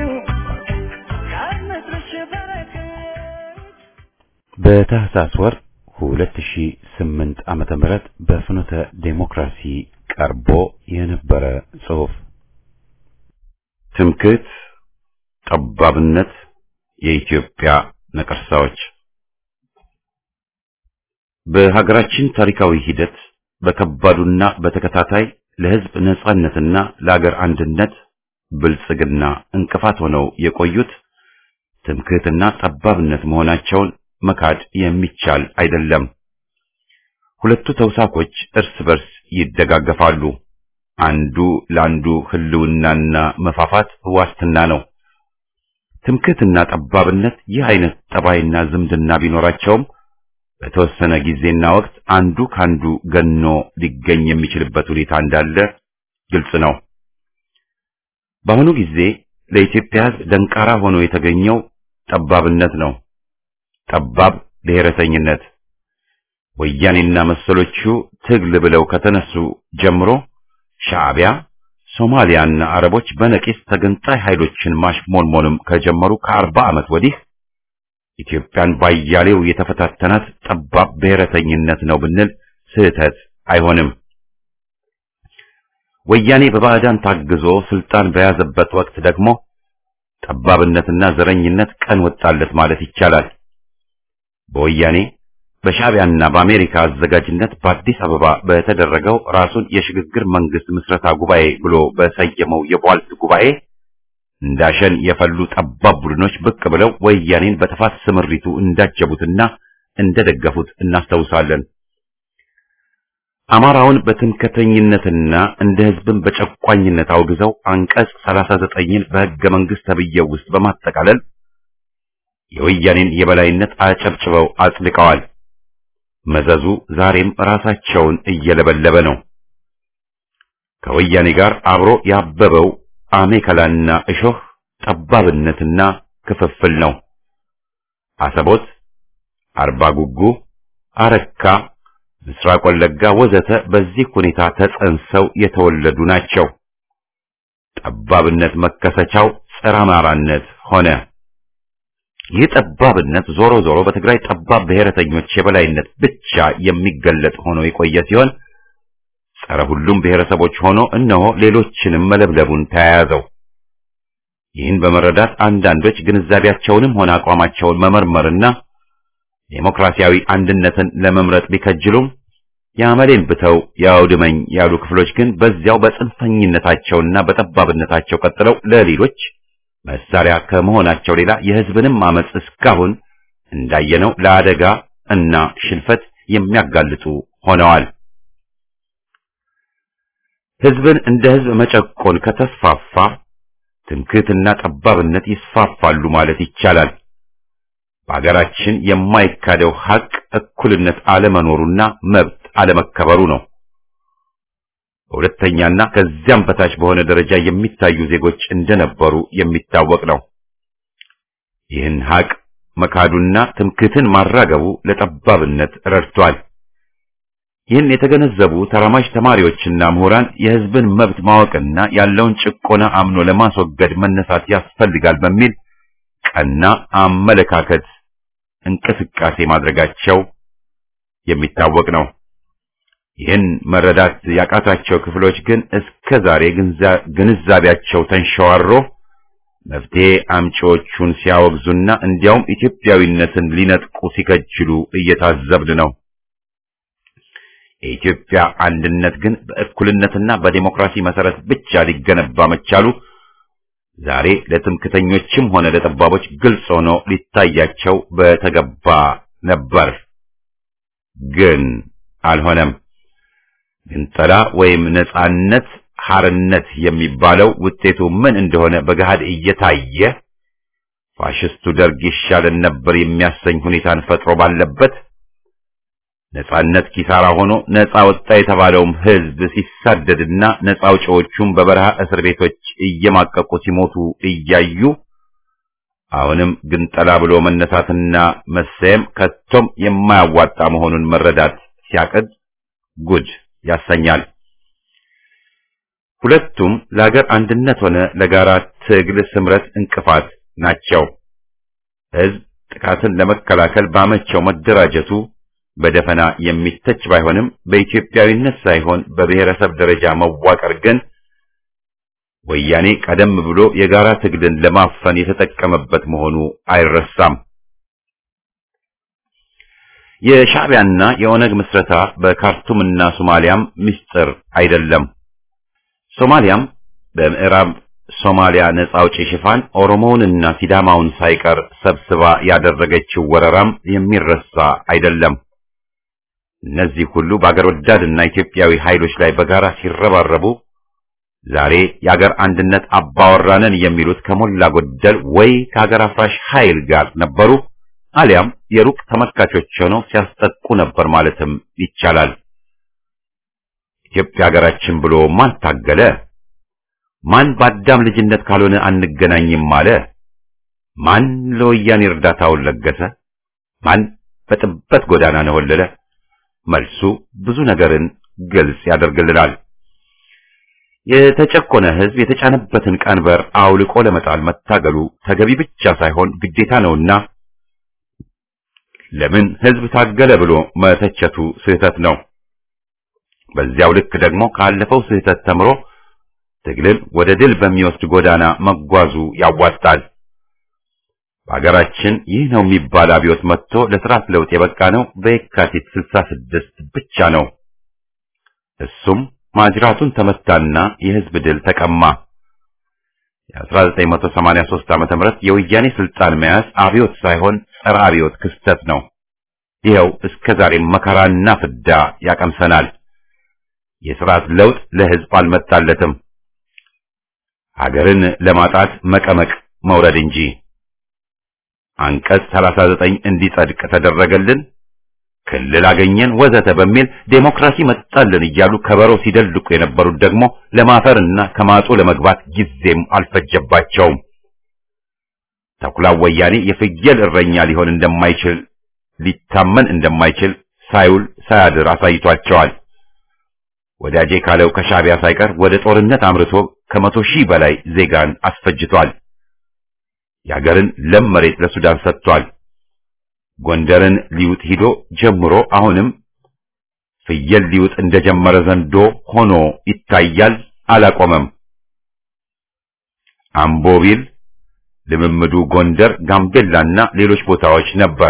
ከምድርሽ በረከት በታህሳስ ወር 2008 ዓመተ ምህረት በፍኖተ ዴሞክራሲ ቀርቦ የነበረ ጽሑፍ ትምክህት፣ ጠባብነት፣ የኢትዮጵያ ነቀርሳዎች በሀገራችን ታሪካዊ ሂደት በከባዱና በተከታታይ ለሕዝብ ነጻነትና ለአገር አንድነት ብልጽግና እንቅፋት ሆነው የቆዩት ትምክህትና ጠባብነት መሆናቸውን መካድ የሚቻል አይደለም። ሁለቱ ተውሳኮች እርስ በርስ ይደጋገፋሉ። አንዱ ለአንዱ ህልውናና መፋፋት ዋስትና ነው። ትምክህትና ጠባብነት ይህ አይነት ጠባይና ዝምድና ቢኖራቸውም በተወሰነ ጊዜና ወቅት አንዱ ካንዱ ገኖ ሊገኝ የሚችልበት ሁኔታ እንዳለ ግልጽ ነው። በአሁኑ ጊዜ ለኢትዮጵያ ሕዝብ ደንቃራ ሆኖ የተገኘው ጠባብነት ነው። ጠባብ ብሔረተኝነት ወያኔና መሰሎቹ ትግል ብለው ከተነሱ ጀምሮ ሻዕቢያ፣ ሶማሊያና አረቦች በነቂስ ተገንጣይ ኃይሎችን ማሽሞንሞንም ከጀመሩ ከአርባ ዓመት ወዲህ ኢትዮጵያን ባያሌው የተፈታተናት ጠባብ ብሔረተኝነት ነው ብንል ስህተት አይሆንም። ወያኔ በባዕዳን ታግዞ ስልጣን በያዘበት ወቅት ደግሞ ጠባብነትና ዘረኝነት ቀን ወጣለት ማለት ይቻላል። በወያኔ በሻዕቢያና በአሜሪካ አዘጋጅነት በአዲስ አበባ በተደረገው ራሱን የሽግግር መንግስት ምስረታ ጉባኤ ብሎ በሰየመው የቧልት ጉባኤ እንዳሸን የፈሉ ጠባብ ቡድኖች ብቅ ብለው ወያኔን በጥፋት ስምሪቱ እንዳጀቡትና እንደደገፉት እናስታውሳለን። አማራውን በትምክህተኝነትና እንደ ህዝብን በጨቋኝነት አውግዘው አንቀጽ 39ን በሕገ መንግስት ተብዬው ውስጥ በማጠቃለል የወያኔን የበላይነት አጨብጭበው አጽድቀዋል። መዘዙ ዛሬም ራሳቸውን እየለበለበ ነው። ከወያኔ ጋር አብሮ ያበበው አሜከላና እሾህ ጠባብነትና ክፍፍል ነው። አሰቦት፣ አርባ ጉጉ፣ አረካ፣ ምስራቅ ወለጋ ወዘተ በዚህ ሁኔታ ተጸንሰው የተወለዱ ናቸው። ጠባብነት መከሰቻው ጸረ አማራነት ሆነ። ይህ ጠባብነት ዞሮ ዞሮ በትግራይ ጠባብ ብሔረተኞች የበላይነት ብቻ የሚገለጥ ሆኖ የቆየ ሲሆን ጸረ ሁሉም ብሔረሰቦች ሆኖ እነሆ ሌሎችንም መለብለቡን ተያያዘው። ይህን በመረዳት አንዳንዶች ግንዛቤያቸውንም ሆነ አቋማቸውን መመርመርና ዴሞክራሲያዊ አንድነትን ለመምረጥ ቢከጅሉም የአመሌን ብተው ያውድመኝ ያሉ ክፍሎች ግን በዚያው በጽንፈኝነታቸውና በጠባብነታቸው ቀጥለው ለሌሎች መሳሪያ ከመሆናቸው ሌላ የሕዝብንም አመጽ እስካሁን እንዳየነው ለአደጋ እና ሽንፈት የሚያጋልጡ ሆነዋል። ሕዝብን እንደ ሕዝብ መጨቆን ከተስፋፋ ትምክህትና ጠባብነት ይስፋፋሉ ማለት ይቻላል። በአገራችን የማይካደው ሐቅ እኩልነት አለመኖሩና መብት አለመከበሩ ነው። በሁለተኛና ከዚያም በታች በሆነ ደረጃ የሚታዩ ዜጎች እንደነበሩ የሚታወቅ ነው። ይህን ሐቅ መካዱና ትምክህትን ማራገቡ ለጠባብነት ረድቷል። ይህን የተገነዘቡ ተራማጅ ተማሪዎችና ምሁራን የሕዝብን መብት ማወቅና ያለውን ጭቆና አምኖ ለማስወገድ መነሳት ያስፈልጋል በሚል ቀና አመለካከት እንቅስቃሴ ማድረጋቸው የሚታወቅ ነው። ይህን መረዳት ያቃታቸው ክፍሎች ግን እስከ ዛሬ ግንዛቤያቸው ተንሸዋሮ መፍትሄ አምጪዎቹን ሲያወግዙና እንዲያውም ኢትዮጵያዊነትን ሊነጥቁ ሲከጅሉ እየታዘብን ነው። የኢትዮጵያ አንድነት ግን በእኩልነትና በዲሞክራሲ መሰረት ብቻ ሊገነባ መቻሉ ዛሬ ለትምክተኞችም ሆነ ለጠባቦች ግልጽ ሆኖ ሊታያቸው በተገባ ነበር። ግን አልሆነም። ግንጠላ ወይም ነጻነት ሐርነት የሚባለው ውጤቱ ምን እንደሆነ በገሃድ እየታየ ፋሽስቱ ደርግ ይሻለን ነበር የሚያሰኝ ሁኔታን ፈጥሮ ባለበት ነጻነት ኪሳራ ሆኖ ነጻ ወጣ የተባለውም ሕዝብ ሲሳደድና ነጻ አውጪዎቹም በበረሃ እስር ቤቶች እየማቀቁ ሲሞቱ እያዩ አሁንም ግንጠላ ብሎ መነሳትና መሰየም ከቶም የማያዋጣ መሆኑን መረዳት ሲያቅድ ጉድ ያሰኛል። ሁለቱም ለሀገር አንድነት ሆነ ለጋራ ትግል ስምረት እንቅፋት ናቸው። ህዝብ ጥቃትን ለመከላከል ባመቸው መደራጀቱ በደፈና የሚተች ባይሆንም በኢትዮጵያዊነት ሳይሆን በብሔረሰብ ደረጃ መዋቀር ግን ወያኔ ቀደም ብሎ የጋራ ትግልን ለማፈን የተጠቀመበት መሆኑ አይረሳም። የሻዕቢያና የኦነግ ምስረታ በካርቱምና ሶማሊያም ምስጢር አይደለም። ሶማሊያም በምዕራብ ሶማሊያ ነጻ አውጪ ሽፋን ኦሮሞውንና ሲዳማውን ሳይቀር ሰብስባ ያደረገችው ወረራም የሚረሳ አይደለም። እነዚህ ሁሉ በአገር ወዳድና ኢትዮጵያዊ ኃይሎች ላይ በጋራ ሲረባረቡ ዛሬ የአገር አንድነት አባወራነን የሚሉት ከሞላ ጎደል ወይ ከሀገር አፍራሽ ኃይል ጋር ነበሩ አሊያም የሩቅ ተመልካቾች ሆነው ሲያስጠቁ ነበር ማለትም ይቻላል። ኢትዮጵያ ሀገራችን ብሎ ማን ታገለ? ማን በአዳም ልጅነት ካልሆነ አንገናኝም አለ? ማን ለወያኔ እርዳታውን ለገሰ? ማን በጥበት ጎዳና ነወለለ? መልሱ ብዙ ነገርን ግልጽ ያደርግልናል። የተጨቆነ ሕዝብ የተጫነበትን ቀንበር አውልቆ ለመጣል መታገሉ ተገቢ ብቻ ሳይሆን ግዴታ ነውና ለምን ሕዝብ ታገለ ብሎ መተቸቱ ስህተት ነው። በዚያው ልክ ደግሞ ካለፈው ስህተት ተምሮ ትግልን ወደ ድል በሚወስድ ጎዳና መጓዙ ያዋጣል። በሀገራችን ይህ ነው የሚባል አብዮት መጥቶ ለስርዓት ለውጥ የበቃ ነው በየካቲት 66 ብቻ ነው። እሱም ማጅራቱን ተመታና የህዝብ ድል ተቀማ። የ1983 ዓመተ ምህረት የወያኔ ስልጣን መያዝ አብዮት ሳይሆን ጸረ አብዮት ክስተት ነው። ይኸው እስከ ዛሬም መከራና ፍዳ ያቀምሰናል። የስርዓት ለውጥ ለህዝብ አልመጣለትም። ሀገርን ለማጣት መቀመቅ መውረድ እንጂ። አንቀጽ 39 እንዲጸድቅ ተደረገልን፣ ክልል አገኘን፣ ወዘተ በሚል ዴሞክራሲ መጣልን እያሉ ከበሮ ሲደልቁ የነበሩት ደግሞ ለማፈርና ከማጡ ለመግባት ጊዜም አልፈጀባቸውም። ተኩላው ወያኔ የፍየል እረኛ ሊሆን እንደማይችል ሊታመን እንደማይችል ሳይውል ሳያድር አሳይቷቸዋል። ወዳጄ ካለው ከሻዕቢያ ሳይቀር ወደ ጦርነት አምርቶ ከመቶ ሺህ በላይ ዜጋን አስፈጅቷል። የአገርን ለም መሬት ለሱዳን ሰጥቷል። ጎንደርን ሊውጥ ሂዶ ጀምሮ አሁንም ፍየል ሊውጥ እንደጀመረ ዘንዶ ሆኖ ይታያል። አላቆመም። አምቦቢል ልምምዱ ጎንደር፣ ጋምቤላና ሌሎች ቦታዎች ነበር።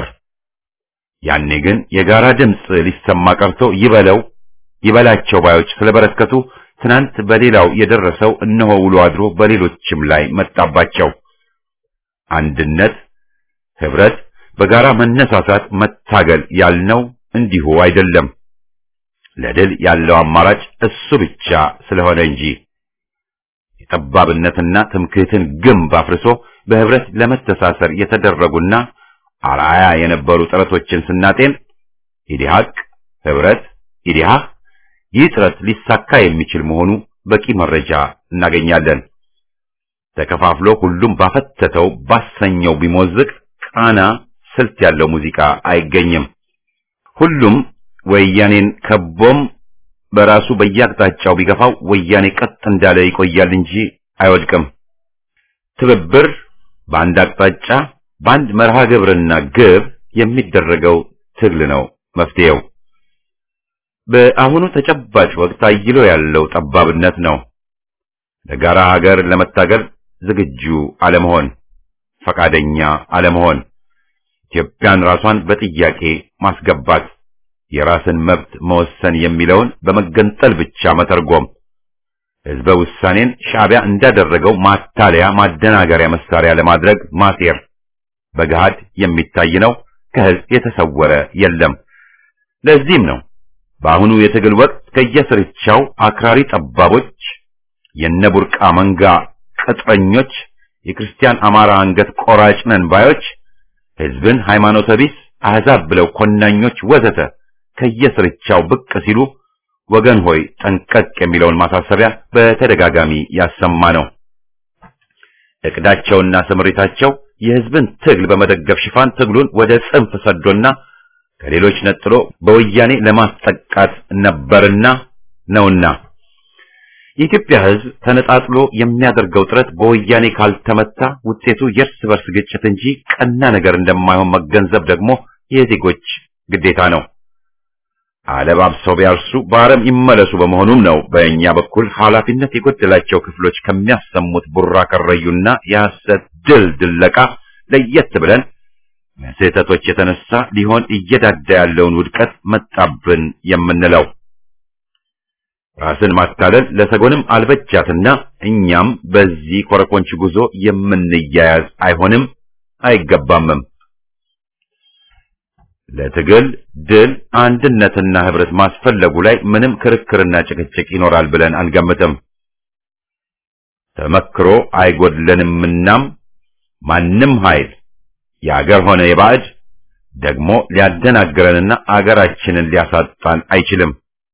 ያኔ ግን የጋራ ድምፅ ሊሰማ ቀርቶ ይበለው ይበላቸው ባዮች ስለበረከቱ ትናንት በሌላው የደረሰው እነሆ ውሎ አድሮ በሌሎችም ላይ መጣባቸው። አንድነት፣ ህብረት፣ በጋራ መነሳሳት፣ መታገል ያልነው እንዲሁ አይደለም። ለድል ያለው አማራጭ እሱ ብቻ ስለሆነ እንጂ የጠባብነትና ትምክህትን ግንብ አፍርሶ በህብረት ለመተሳሰር የተደረጉና አርአያ የነበሩ ጥረቶችን ስናጤን ኢዲሃቅ፣ ህብረት፣ ኢዲሃህ ይህ ጥረት ሊሳካ የሚችል መሆኑ በቂ መረጃ እናገኛለን። ተከፋፍሎ ሁሉም ባፈተተው ባሰኘው ቢሞዝቅ ቃና ስልት ያለው ሙዚቃ አይገኝም። ሁሉም ወያኔን ከቦም በራሱ በየአቅጣጫው ቢገፋው ወያኔ ቀጥ እንዳለ ይቆያል እንጂ አይወድቅም። ትብብር በአንድ አቅጣጫ በአንድ መርሃ ግብርና ግብ የሚደረገው ትግል ነው መፍትሄው። በአሁኑ ተጨባጭ ወቅት አይሎ ያለው ጠባብነት ነው። ለጋራ ሀገር ለመታገል ዝግጁ አለመሆን፣ ፈቃደኛ አለመሆን፣ ኢትዮጵያን ራሷን በጥያቄ ማስገባት፣ የራስን መብት መወሰን የሚለውን በመገንጠል ብቻ መተርጎም፣ ህዝበ ውሳኔን ሻዕቢያ እንዳደረገው ማታለያ ማደናገሪያ መሳሪያ ለማድረግ ማሴር በገሃድ የሚታይ ነው። ከህዝብ የተሰወረ የለም። ለዚህም ነው በአሁኑ የትግል ወቅት ከየስርቻው አክራሪ ጠባቦች፣ የነቡርቃ መንጋ ቅጥረኞች፣ የክርስቲያን አማራ አንገት ቆራጭ ነን ባዮች፣ ህዝብን ሃይማኖተ ቢስ አሕዛብ ብለው ኮናኞች ወዘተ ከየስርቻው ብቅ ሲሉ ወገን ሆይ ጠንቀቅ የሚለውን ማሳሰቢያ በተደጋጋሚ ያሰማ ነው። እቅዳቸውና ስምሪታቸው የህዝብን ትግል በመደገፍ ሽፋን ትግሉን ወደ ጽንፍ ሰዶና ከሌሎች ነጥሎ በወያኔ ለማስጠቃት ነበርና ነውና የኢትዮጵያ ሕዝብ ተነጣጥሎ የሚያደርገው ጥረት በወያኔ ካልተመታ ውጤቱ የእርስ በርስ ግጭት እንጂ ቀና ነገር እንደማይሆን መገንዘብ ደግሞ የዜጎች ግዴታ ነው። አለባብሰው ቢያርሱ በአረም ይመለሱ በመሆኑም ነው በእኛ በኩል ኃላፊነት የጎደላቸው ክፍሎች ከሚያሰሙት ቡራ ከረዩና የሐሰት ድል ድለቃ ለየት ብለን ስህተቶች የተነሳ ሊሆን እየዳዳ ያለውን ውድቀት መጣብን የምንለው ራስን ማታለል ለሰጎንም አልበጃትና እኛም በዚህ ኮረኮንች ጉዞ የምንያያዝ አይሆንም አይገባምም። ለትግል ድል አንድነትና ህብረት ማስፈለጉ ላይ ምንም ክርክርና ጭቅጭቅ ይኖራል ብለን አንገምትም። ተመክሮ አይጎድለንምናም ማንም ኃይል የአገር ሆነ የባዕድ ደግሞ ሊያደናግረንና አገራችንን ሊያሳጣን አይችልም።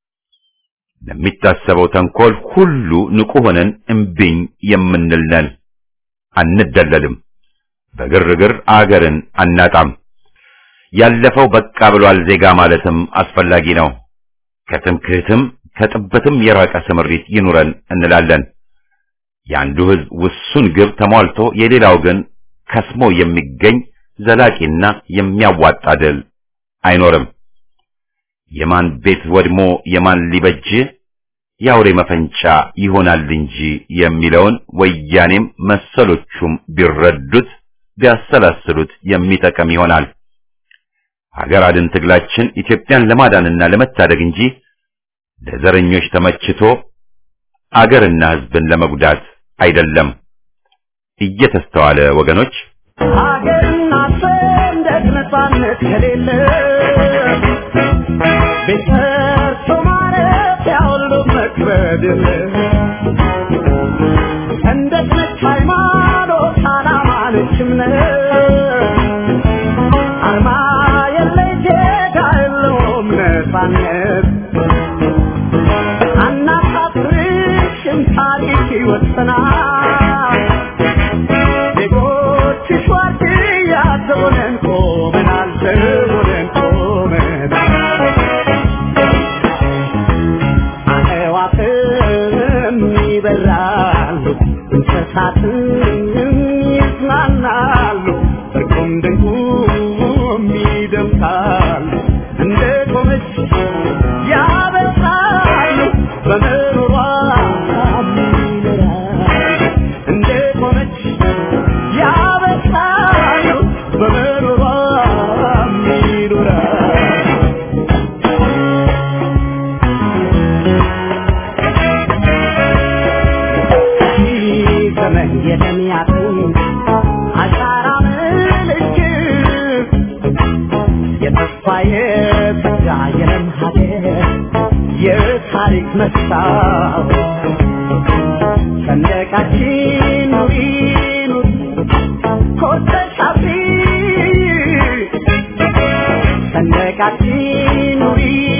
ለሚታሰበው ተንኮል ሁሉ ንቁ ሆነን እምቢኝ የምንል ነን። አንደለልም። በግርግር አገርን አናጣም። ያለፈው በቃ ብሏል ዜጋ ማለትም አስፈላጊ ነው። ከትምክህትም ከጥበትም የራቀ ስምሪት ይኑረን እንላለን። የአንዱ ህዝብ ውሱን ግብ ተሟልቶ የሌላው ግን ከስሞ የሚገኝ ዘላቂና የሚያዋጣ ድል አይኖርም። የማን ቤት ወድሞ የማን ሊበጅ የአውሬ መፈንጫ ይሆናል እንጂ የሚለውን ወያኔም መሰሎቹም ቢረዱት ቢያሰላስሉት የሚጠቅም ይሆናል። ሀገር አድን ትግላችን ኢትዮጵያን ለማዳንና ለመታደግ እንጂ ለዘረኞች ተመችቶ አገርና ህዝብን ለመጉዳት አይደለም። እየተስተዋለ ወገኖች ሀገርና ሰንደቅ ነፃነት ከሌለ ቤት ሰርቶ ማረፊያ ሁሉ መክበድ የለ ሰንደቅ ነች ሃይማኖት፣ ዓላማ ነች እምነት አርማ የለይ ዜጋ የለውም ነፃነት አናሳፍርሽም ታሪክ ይወሰናል ዜጎችሽ ዋርድያ ዘቦነን ቆመናል ዘቦነን ቆመናል አዕዋፍም ይበራሉ እንስሳትም ይዝናናሉ እርቁም ድንቁም ይደምቃሉ እንደ ቆመች ያበሳሉ በመኖሯ ይኖራሉ እንደ ቆመች ያበሳሉ በመኖሯ ይኖራሉ ዘመን የተሚያቱን አሻራ ምልክት የተስፋ የጸጋ የለም ሀገር የታሪክ መስታወት ሰንደቃችን ኑሪ ኑሪ ኮርተሽ አብሪ ሰንደቃችን ኑሪ